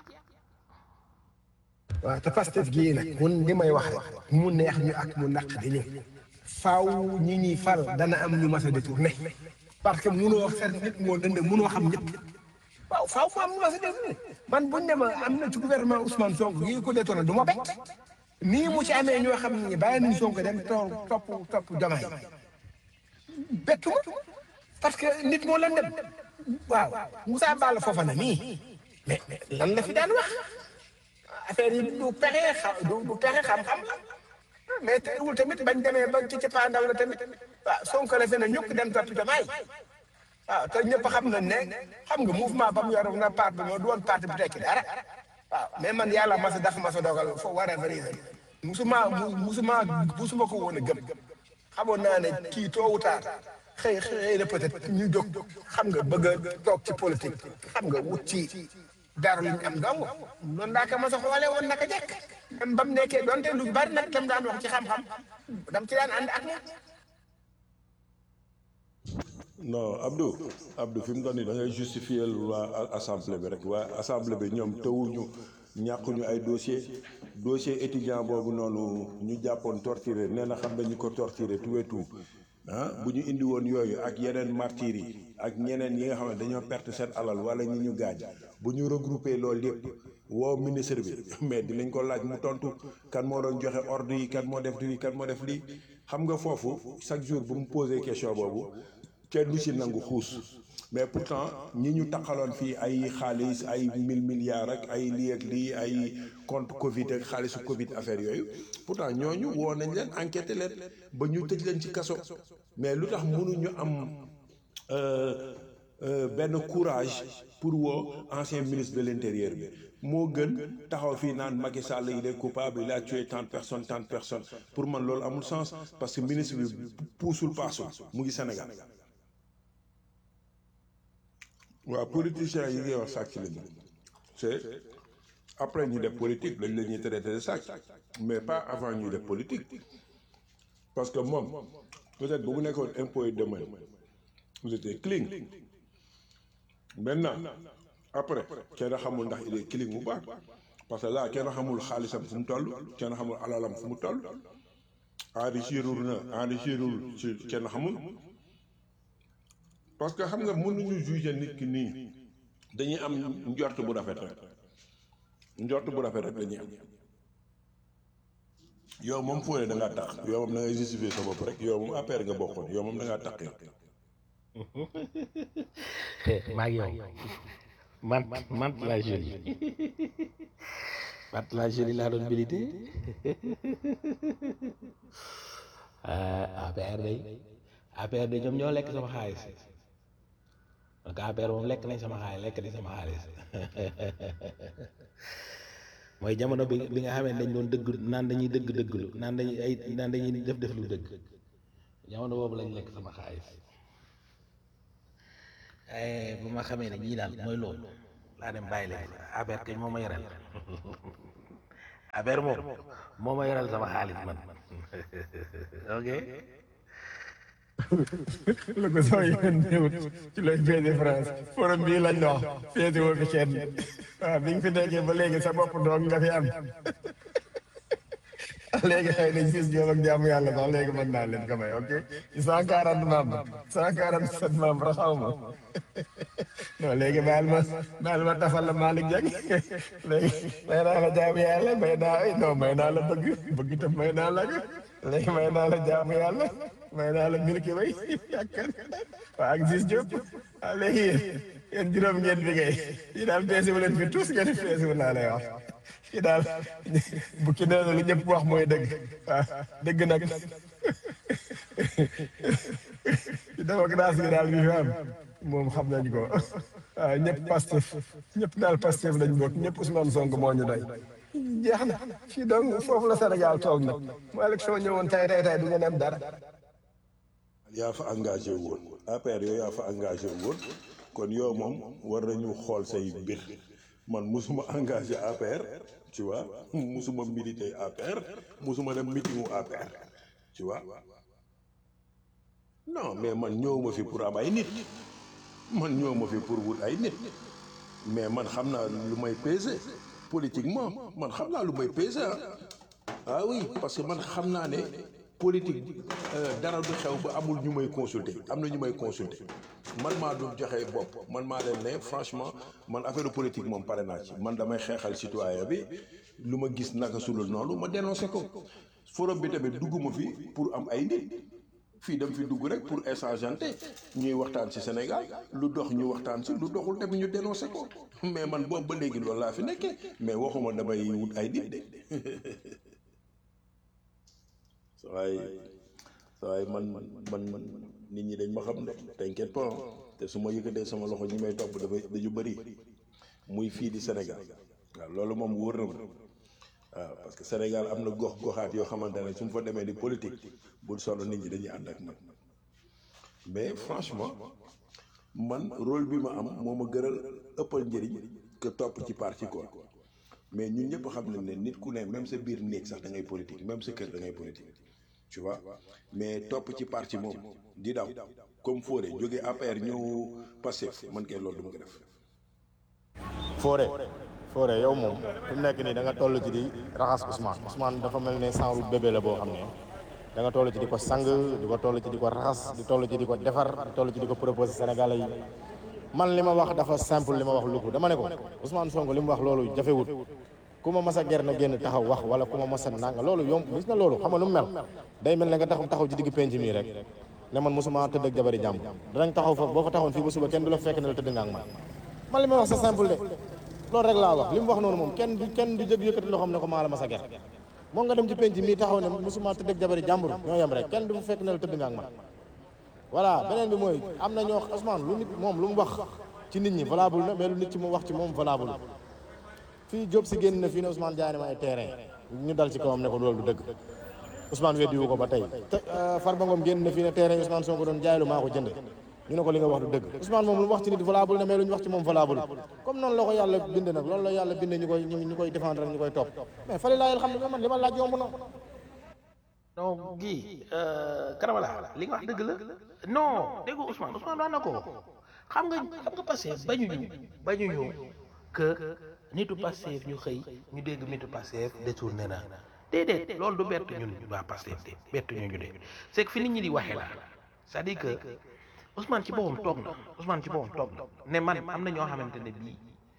waaw te Pastef gii nag mun li may wax rek mu neex ñu ak mu naq di ñu faaw ñi ñuy fal dana am ñu mas a détourné parce que munoo fer nit moo dënd munoo xam ñëpp waaw faaw mu am ñu mas a détourné man buñ ne ma am na ci gouvernement Ousmane Sonko yi ko détourné du ma bett nii mu ci amee ñoo xam ne bàyyi nañ Sonko dem toog topp topp Diomaye bettu ma parce que nit moo lan dem waaw Moussa Balla Fofana nii mais mais lan la fi daan wax affaire yi du pexe xam du du pexe xam-xam mais teewul tamit bañ demee ba ci cappaandaw la tamit waaw Sonko la fi ne ñukk dem topp Diomaye waaw te ñëpp xam nañ ne xam nga mouvement ba mu yor na parti bi moo du woon parti bu tekki dara waaw mais man yàlla ma sa daf ma sa dogal fo war a reason musuma musuma musuma ko woon a gëm xamoon naa ne kii tôt ou tard xëy xëy na peut-être ñu jóg xam nga bëgg a toog ci politique xam nga wut ci dara lu ñu am dong noonu daa ko ma sa xoolee woon naka jekk même ba mu nekkee donte lu bari nag tam daan wax ci xam-xam dam ci daan ànd ak moom non Abdou Abdou fi mu doon nii da ngay justifier waa assemblée bi rek waa assemblée bi ñoom tawuñu ñàkkuñu ay dossier dossier étudiant boobu noonu ñu jàppoon torturé nee na xam nañu ko torturé tout et tout ah bu ñu indi woon yooyu ak yeneen martyrs yi ak ñeneen yi nga xam ne dañoo perte seen alal wala ñi ñu gaañ bu ñu regroupé loolu yëpp woo ministre bi mais dinañ ko laaj mu tontu kan moo doon joxe ordre yi kan moo def lii kan moo def lii xam nga foofu chaque jour bu mu posé question boobu kenn du ci nangu xuus mais pourtant ñi ñu taxaloon fii ay xaalis ay mille milliards ak ay lii ak lii ay compte Covid ak xaalisu Covid affaire yooyu pourtant ñooñu woo nañ leen enquêté leen ba ñu tëj leen ci kaso mais lu tax mënuñu am benn courage pour woo ancien ministre de l'intérieur bi moo gën taxaw fii naan Macky Sall il est coupable il a tué tant de personnes tant de personnes pour man loolu amul sens parce que ministre bi puusul paasul mu ngi Sénégal. waaw politiciens yi ngay wax sàcc lañu c'est après ñu def politique lañ la ñuy traité de sàcc mais pas avant ñuy def politique parce que moom peut-être bu mu nekkoon impôt et domaine vous étiez clean maintenant après kenn xamul ndax il est clean bu baax parce que là kenn xamul xaalisam fu mu toll kenn xamul alalam fu mu toll enrichirul na enrichirul ci kenn xamul parce que xam nga mënuñu juger nit ki nii dañuy am njort bu rafet rek njort bu rafet rek dañuy am yow moom fóole da ngaa tax yow moom da ngay justifier sa bopp rek yow moom affaire nga bokkoon yow moom da ngaa tax yow. maa ngi yow man man la jolie man la jolie laa doon milité APR day APR day ñoom ñoo lekk sama xaalis donc affaire moom lekk nañ sama xaalis lekk nañ sama xaalis mooy jamono bi bi nga xamee dañ doon dëgg naan dañuy dëgg dëgglu naan dañuy ay naan dañuy def def lu dëgg jamono boobu lañ lekk sama xaalis bu ma xamee ne ñii daal mooy loolu laa dem bàyyi leen affaire kañ moo ma yoral affaire moom moo ma yoral sama xaalis man ok lu ko soo yoon ñëwut ci looy féete France forum bii lañ wax féete woo fi kenn waaw bi nga fi nekkee ba léegi sa bopp doog nga fi am léegi xëy na gis ñoom ak jàmm yàlla sax léegi mën naa leen ko may ok cent quarante membres cent quarante sept membres xaw ma non léegi baal ma baal ma tafal la Malick Dieng léegi may naa la jàmm yàlla may naa ay non may naa la bëgg bëgg tam may naa la léegi may naa la jàmm yàlla may naa la milki bay yàkkan waa ak gis Diop waaw léegi yéen yéen juróom ngeen bi ngay yi daal peese wu leen fi tous ngeen peese wu laa lay wax fii daal bu ki nee na lu ñëpp wax mooy dëgg waaw dëgg nag démocratie bi daal bi fi am moom xam nañ ko waaw ñëpp Pastef ñëpp daal Pastef lañ bokk ñëpp Ousmane Sonko moo ñu doy jeex na fii donc foofu la Sénégal toog nag mu élection ñëwoon tay tay tay du ngeen am dara yaa fa engagé woon APR yooyu yaa fa engagé woon kon yow moom war nañu xool say mbir man musuma engagé APR tu vois musuma milité APR musuma dem meetingu APR tu vois non mais man ñëwuma fi pour am ay nit man ñëwuma fi pour wut ay nit mais man xam naa lu may peser politiquement man xam naa lu may peser ah ah oui parce que man xam naa ne politique dara du xew ba amul ñu may consulter am na ñu may consulter man maa du joxe bopp man maa leen ne franchement man affaire politique moom pare naa ci man damay xeexal citoyen bi lu ma gis naka sulul noonu ma dénoncé ko forum bi tamit dugguma fi pour am ay nit fii dem fi dugg rek pour échangeante ñuy waxtaan ci Sénégal lu dox ñu waxtaan ci lu doxul tamit ñu dénoncé ko mais man boobu ba léegi loolu laa fi nekkee mais waxuma damay wut ay nit de waaye waaye man man nit ñi dañ ma xam de t'inquiète pas te su ma yëkkatee sama loxo ñi may topp dafay dañu bëri muy fii di Sénégal waaw loolu moom wóor na ma waaw parce que Sénégal am na gox goxaat yoo xamante ne su ma fa demee di politique bul solo nit ñi dañuy ànd ak man mais franchement man rôle bi ma am moo ma gëral ëppal njëriñ que topp ci parti quoi mais ñun ñëpp xam nañ ne nit ku ne même sa biir néeg sax da ngay politique même sa kër da ngay politique tu vois mais topp ci parti moom di daw comme Fodé jógee APR ñëw Pastef man kay loolu du ma ko def. Fodé Fodé yow moom fi mu nekk nii da nga toll ci di raxas Ousmane Ousmane dafa mel ne sanru bébé la boo xam ne da nga toll ci di ko sang di ko toll ci di ko raxas di toll ci di ko defar di toll ci di ko proposer Sénégalais yi man li ma wax dafa simple li ma wax lu ko dama ne ko Ousmane Sonko li mu wax loolu jafewut ku ma mas a ger na génn taxaw wax wala ku ma mas a nanga loolu yomb gis na loolu xam nga lu mu mel day mel ne nga taxaw taxaw ci digg penc mii rek ne man mosuma tëdd ak jabari jàmm danañ taxaw fa boo fa taxawoon fii ba suba kenn du la fekk ne la tëdd nga ak man man li ma wax c'est simple de loolu rek laa wax li mu wax noonu moom kenn du kenn du jëg yëkkati loo xam ne ko maa la mas a ger moom nga dem ci penc mii taxaw ne mosuma tëdd ak jabari jàmbur ñoo yem rek kenn du fa fekk ne la tëdd nga ak man voilà beneen bi mooy am na ñoo Ousmane lu nit moom lu mu wax ci nit ñi valable na mais lu nit ci mu wax ci moom valable fii Diop si génn na fii ne Ousmane jaay na ma ay terrain ñu dal ci kawam ne ko loolu du dëgg Ousmane weddi wu ko ba tey te Farba Ngom génn na fii ne terrain Ousmane Sonko doon jaay lu maa ko jënd ñu ne ko li nga wax du dëgg Ousmane moom lu mu wax ci nit valable na mais lu ñu wax ci moom valable comme noonu la ko yàlla bind nag loolu la yàlla bind ñu koy ñu koy défendre ñu koy topp mais fali laa xam ne man li ma laaj yomb na non gii Karabala li nga wax dëgg la non dégg nga Ousmane Ousmane wax na ko xam nga xam nga Pastef bañuñu bañuñu que nitu Pastef ñu xëy ñu dégg nitu Pastef détourné na déedéet loolu du bett ñun waa Pastef de bett ñu ñu de c'est que fi nit ñi di waxee la c'est-à-dire que Ousmane ci boppam toog na Ousmane ci boppam toog na ne man am na ñoo xamante ne bii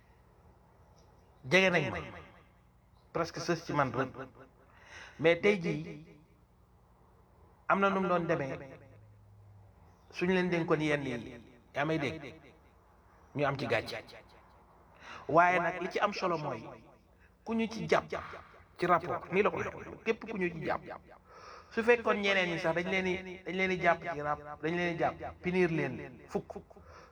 jege nañ ma presque sës ci man rek mais tey jii am na nu mu doon demee suñu leen dénkoon yenn yi yaa may dégg ñu am ci gàcce waaye nag li ci am solo mooy ku ñu ci jàpp ci rapport nii la ko waxee képp ku ñu ci jàpp su fekkoon ñeneen ñi sax dañ leen di dañ leen di jàpp ci rap dañ leen di jàpp pinir leen fukk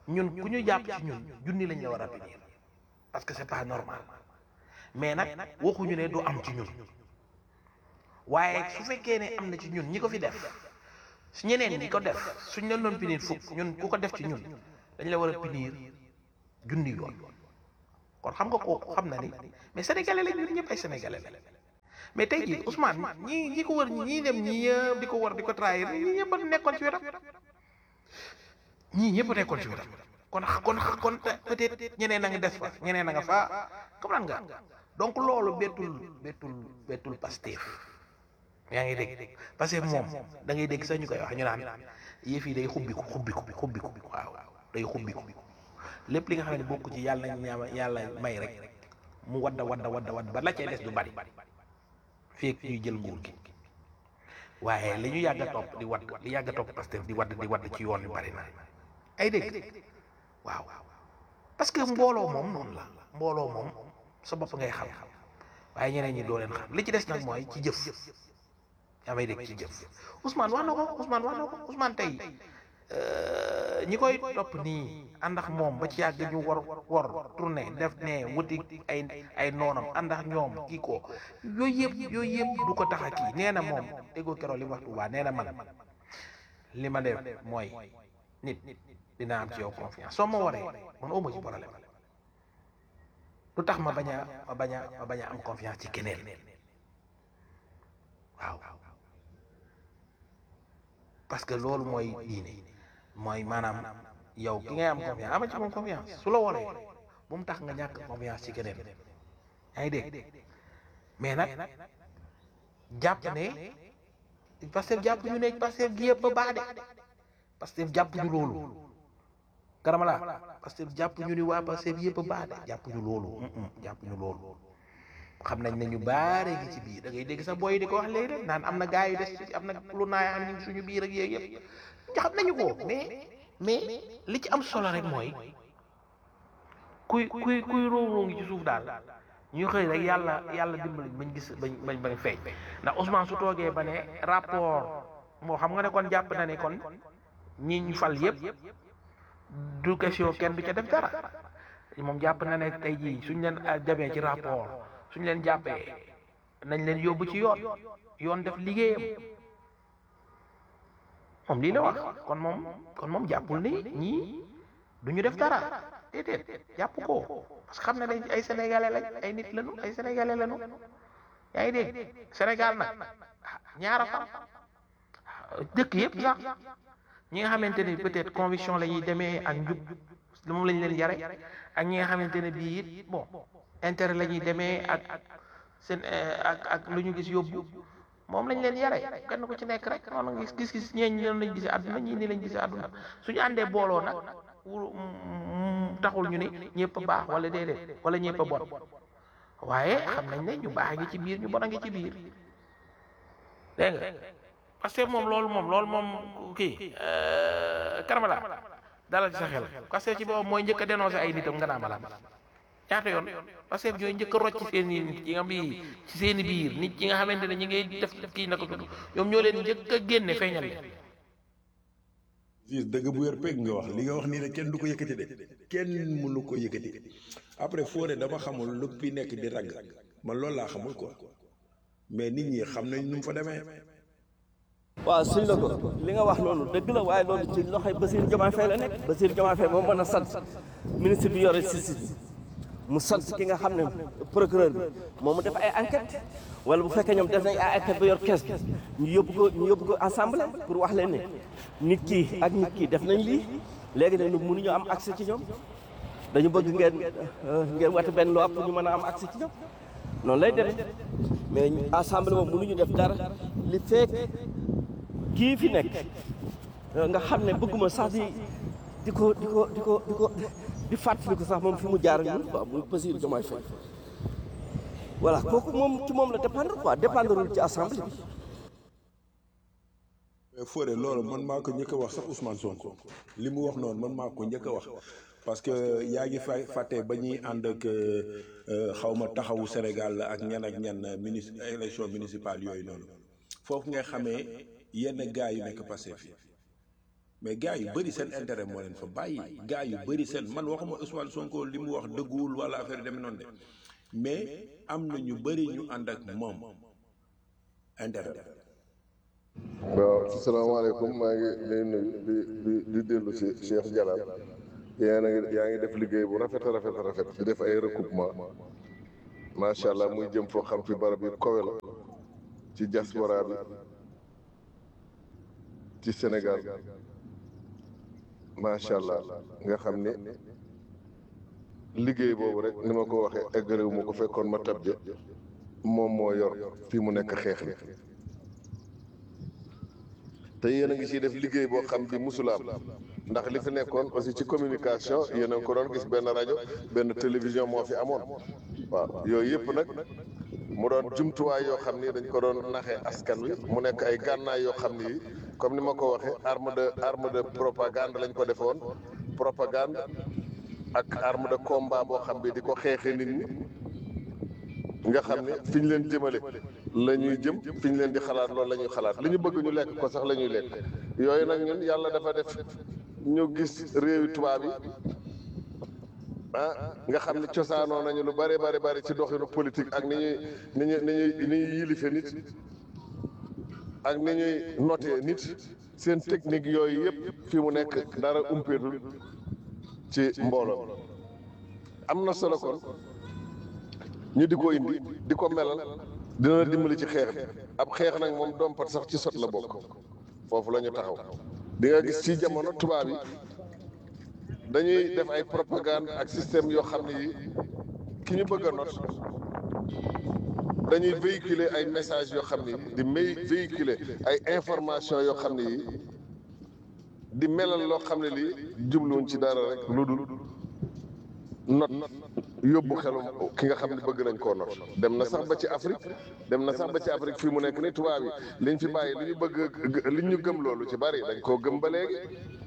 ñun ku ñu jàpp ci ñun junni lañ la war a punir parce que c'est pas normal mais nag waxuñu ne du am ci ñun waaye su fekkee ne am na ci ñun ñi ko fi def su ñeneen ñi ko def suñ leen doon punir fukk ñun ku ko def ci ñun dañ la war a punir junni yoon kon xam nga kooku xam na ni mais sénégalais lañ ñun ñëpp ay sénégalais la mais tey jii Ousmane ñi ñi ko wër ñii dem ñii yëpp di ko war di ko trahir ñii ñëpp a nekkoon ci wetam ñii ñëpp a nekkoon ci wetam kon kon kon peut-être ñeneen a nga des fa ñeneen a nga fa comprendre nga donc loolu bettul bettul bettul Pastef yaa ngi dégg parce que moom da ngay dégg sax ñu koy wax ñu naan yëf yi day xubbiku xubbiku xubbiku waaw day xubbiku lépp li nga xam ne bokk ci yàlla nañ ñaama yàlla may rek mu wadda wadda wadda wadda ba la cay des du bari feek ñuy jël nguur gi waaye li ñu yàgg a topp di wadd li yàgg a topp Pastef di wadd di wadd ci yoon yu bari na ay dégg waaw parce que mbooloo moom noonu la mbooloo moom sa bopp ngay xam waaye ñeneen ñi doo leen xam li ci des nag mooy ci jëf yaa may dégg ci jëf Ousmane wax na ko Ousmane wax na ko Ousmane tey ñi koy topp nii ànd ak moom ba ci yàgg ñu war war tourné def ne wuti ay ay noonam ànd ak ñoom kii ko yooyu yëpp yooyu yëpp du ko tax a kii nee na moom déggoo keroog li mu wax Tuubaa nee na man li ma def mooy nit dina am ci yow confiance soo ma waree man auma ci problème lu tax ma bañ a ma bañ a ma bañ a am confiance ci keneen waaw parce que loolu mooy diine mooy maanaam yow ki ngay am confiance ama ci moom confiance su la waree bu mu tax nga ñàkk confiance ci keneen yaa ngi dégg mais nag jàpp ne Pastef jàpp ñu ne Pastef gi yëpp ba baax de Pastef jàpp ñu loolu karamala Pastef jàpp ñu ni waa Pastef yëpp a baax de jàpp ñu loolu jàpp ñu loolu xam nañ ne ñu baare gi ci biir da ngay dégg sax booy di ko wax léegi rek naan am na gaa yu des ci am na lu naay am ñu suñu biir ak yooyu yëpp xam nañu ko mais mais li ci am solo rek mooy kuy kuy kuy róoroo ngi ci suuf daal ñu xëy rek yàlla yàlla dimbali bañ gis bañ bañ bañ feeñ ndax Ousmane su toogee ba ne rapport moo xam nga ne kon jàpp na ne kon ñi ñu fal yëpp du question kenn du ca def dara moom jàpp na ne tey jii suñ leen demee ci rapport suñ leen jàppee nañ leen yóbbu ci yoon yoon def liggéeyam moom lii la wax kon moom kon moom jàppul ni ñii du ñu def dara déedéet jàpp ko parce que xam ne dañ ay sénégalais lañ ay nit lañu ay sénégalais lañu yaa ngi dégg Sénégal nag ñaara fa dëkk yëpp sax ñi nga xamante ne peut-être conviction la ñuy demee ak njub moom lañ leen yare ak ñi nga xamante ne bii it bon intérêt la ñuy demee ak seen ak ak lu ñu gis yóbbu moom lañ leen yare kenn ku ci nekk rek noonu gis gis-gis ñeeñ noonu lañ gisee àdduna ñii nii lañ gisee àdduna suñu àndee booloo nag wul taxul ñu ne ñëpp a baax wala déedéet wala ñëpp a bon waaye xam nañ ne ñu baax a ngi ci biir ñu bon a ngi ci biir dégg nga parce que moom loolu moom loolu moom kii karamala dalal ci sa xel parce que ci boobu mooy njëkk a dénoncé ay nitam nga naa malaa ñaata yoon parce que ñooy njëkk a rocc seen i nit yi nga bii ci seen i biir nit yi nga xamante ne ñi ngay def kii naka tudd ñoom ñoo leen njëkk a génne feeñal leen fii dëgg bu wér pegg nga wax li nga wax nii ne kenn du ko yëkkati de kenn mënu ko yëkkati après Fodé dama xamul lu fi nekk di ragg man loolu laa xamul quoi mais nit ñi xam nañ nu mu fa demee. waaw suñ la ko li nga wax noonu dëgg la waaye loolu ci loxoy Bassirou Diomaye Faye la nekk Bassirou Diomaye Faye moom mën a sant ministre bi yore justice mu sant ki nga xam ne procureur bi moom mu def ay enquête wala bu fekkee ñoom def nañ ay enquête ba yor kees bi ñu yóbbu ko ñu yóbbu ko assemblée pour wax leen ne nit kii ak nit kii def nañ lii léegi nag mënuñu am accès ci ñoom dañu bëgg ngeen ngeen wate benn loi pour ñu mën a am accès ci ñoom noonu lay demee mais assemblée moom mënuñu def dara li fekk kii fi nekk nga xam ne bëgguma sax di di ko di ko di ko di ko di fàttali ko sax moom fi mu jaar ñun quoi muy Bassirou Diomaye Faye voilà kooku moom ci moom la dépendre quoi dépendreul ci assemblée bi. mais Fodé loolu man maa ko njëkk a wax sax Ousmane Sonko li mu wax noonu man maa ko njëkk a wax parce que yaa ngi fay fàtte ba ñuy ànd ak xaw ma taxawu Sénégal ak ñan ak ñan ministre élection municipale yooyu noonu foofu nga xamee yenn gars yu nekk Pastef yi mais gars yu bëri seen intérêt moo leen fa bàyyi gars yu bëri seen man waxuma Ousmane Sonko li mu wax dëgguwul wala affaire demee noonu de mais am na ñu bëri ñu ànd ak moom intérêt waaw salaamaaleykum maa ngi lay nuyu di di di dellu si Cheikh Jalal yaa ngi yaa ngi def liggéey bu rafet a rafet a rafet di def ay recoupement macha allah muy jëm foo xam fi barab yi kowe la ci diaspora bi ci Sénégal macha allah nga xam ni liggéey boobu rek ni ma ko waxee eggalewu ma ko fekkoon ma tabje moom moo yor fii mu nekk xeex bi te yéen a ngi ciy def liggéey boo xam bi musulaam ndax li fi nekkoon aussi ci communication yéen a ngi ko doon gis benn rajo benn télévision moo fi amoon waaw yooyu yëpp nag mu doon jumtuwaay yoo xam ni dañ ko doon naxee askan wi mu nekk ay gànnaay yoo xam ni comme ni ma ko waxee arme de arme de propagande lañ ko defoon propagande ak arme de combat boo xam bi di ko xeexee nit ñi nga xam ne fi ñu leen jëmale la ñuy jëm fi ñu leen di xalaat loolu la ñuy xalaat li ñu bëgg ñu lekk ko sax la ñuy lekk yooyu nag ñun yàlla dafa def ñu gis réewi tubaab yi ah nga xam ne cosaanoo nañu lu bari bari bari ci doxinu politique ak ni ñuy ni ñuy ni ñuy ni ñuy yilife nit ak ni ñuy noté nit seen technique yooyu yëpp fi mu nekk dara umpeetul ci mbooloo am na solo kon ñu di ko indi di ko melal dina la dimbali ci xeex bi ab xeex nag moom dompat sax ci sot la bokk foofu la ñu taxaw di nga gis ci jamono tubaab yi dañuy def ay propagande ak système yoo xam ne yi ki ñu bëgg a not dañuy véhiculer ay messages yoo xam ne yi di may véhiculer ay information yoo xam ne yi di melal loo xam ne lii jubluwuñ ci dara rek lu dul not yóbbu xelum ki nga xam ne bëgg nañ koo not dem na sax ba ci Afrique dem na sax ba ci Afrique fii mu nekk ni tubaab yi liñ fi bàyyi li ñu bëgg li ñu gëm loolu ci bari dañ koo gëm ba léegi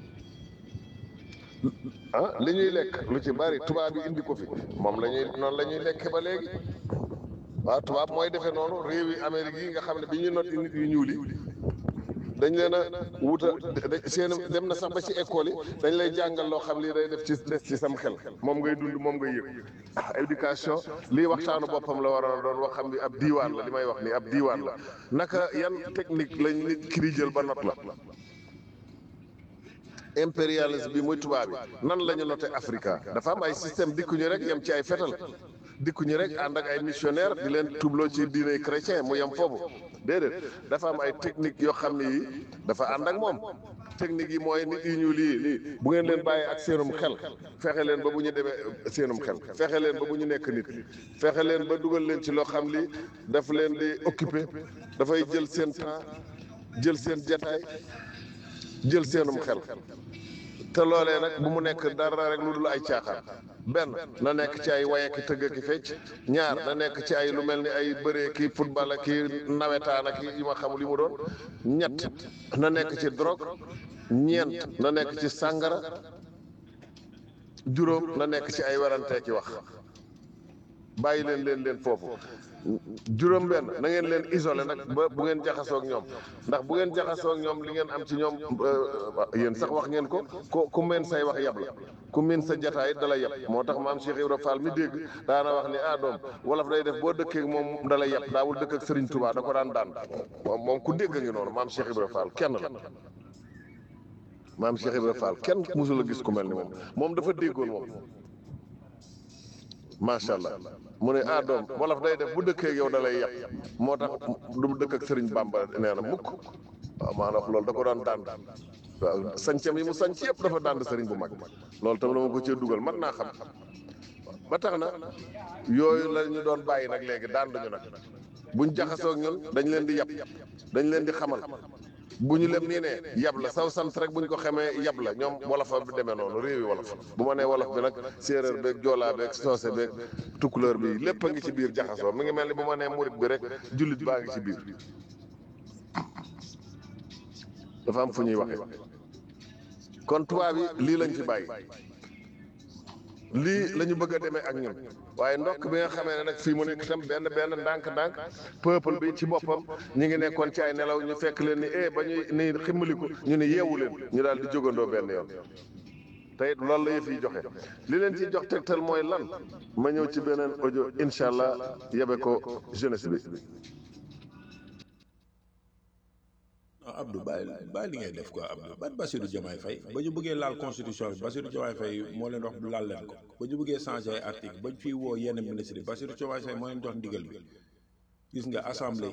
ah li ñuy lekk lu ci bari tubaab yi indi ko fi moom la ñuy noonu la ñuy lekk ba léegi waaw tubaab mooy defee noonu réew yi Amérique yi nga xam ne bi ñu not nit yu ñuul yi dañ leen a wuta seen dem na sax ba ci école yi dañ lay jàngal loo xam lii day def ci des ci sam xel moom ngay dund moom ngay yëg ah éducation lii waxtaanu boppam la waroon a doon wax xam ni ab diiwaan la li may wax nii ab diiwaan la naka yan technique lañ nit ki di jël ba not la impérialisme bi muy tubaab bi nan la ñu noté Africa dafa am ay système dikkuñu rek yem ci ay fetal dikkuñu rek ànd ak ay missionnaire di leen tubloo ci diine chrétien mu yem foofu déedéet dafa am ay technique yoo xam ne yi dafa ànd ak moom technique yi mooy nit yi ñu lii lii bu ngeen leen bàyyee ak seenum xel fexe leen ba bu ñu demee seenum xel fexe leen ba bu ñu nekk nit fexe leen ba dugal leen ci loo xam li daf leen di occupé dafay jël seen temps jël seen jataay jël seenum xel te loolee nag bu mu nekk dara rek lu dul ay caaxaan benn na nekk ci ay waye ki tëgg ki fecc ñaar na nekk ci ay lu mel ni ay bëree ki football ak ki nawetaan ak yi ma xamul yi mu doon ñett na nekk ci drogue ñeent na nekk ci sàngara juróom na nekk ci ay werantee ki wax bàyyi leen leen leen foofu juróom benn na ngeen leen isolé nag ba bu ngeen jaxasoo ak ñoom ndax bu ngeen jaxasoo ak ñoom li ngeen am ci ñoom yéen sax wax ngeen ko ku ku meen say wax yab la ku meen sa jataay dala yab moo tax maam Cheikh Ibra Fall mi dégg daana wax ni ah doom wolof day def boo dëkkee moom dala yab daawul dëkk ak Serigne Touba da ko daan daan moom moom ku dégg ngi noonu maam Cheikh Ibra Fall kenn la maam Cheikh Ibra Fall kenn musul a gis ku mel ni moom moom dafa déggoon moom macha allah mu ne ah doom wolof day def bu dëkkee yow da lay yàq moo tax du mu dëkk ak Sëriñ Bàmba nee na mukk waaw maanaam loolu da ko daan dànd waaw sañcam yi mu sañc yëpp dafa dànd sëriñ bu mag loolu tam la ma ko cee dugal man naa xam ba tax na yooyu la ñu doon bàyyi nag léegi dànduñu nag buñ jaxasoo ak ñun dañ leen di yab dañ leen di xamal bu ñu lem nii ne yab la saw sant rek bu ñu ko xamee yab la ñoom wolofa bi demee noonu réewi wolof bu ma nee wolof bi nag séeréer beeg joolaa beeg soose beeg tukkuleur bi lépp a ngi ci biir jaxasoo mi ngi mel ni bu ma nee murit bi rek jullit baa ngi ci biir dafa am fu ñuy waxee kon tubaab yi lii lañ fi bàyyi lii la ñu bëgg a demee ak ñun waaye ndokk bi nga xamee ne nag fii mu nekk tam benn benn ndànk-ndànk peuple bi ci boppam ñi ngi nekkoon ci ay nelaw ñu fekk leen ni eh ba ñuy ni ximmaliku ñu ne yeewu leen ñu daal di jógandoo benn yoon te it loolu la yëf yi joxe li leen ci jox tegtal mooy lan ma ñëw ci beneen audio incha allah yebe ko jeunesse bi. non Abdou bàyyi bàyyi li ngay def quoi Abdou ban Bassirou Diomaye Faye ba ñu bëggee laal constitution bi Bassirou Diomaye Faye moo leen wax laal leen ko ba ñu bëggee changé ay article ba ñu fiy woo yenn ministre yi Bassirou Diomaye Faye moo leen jox ndigal bi gis nga assemblée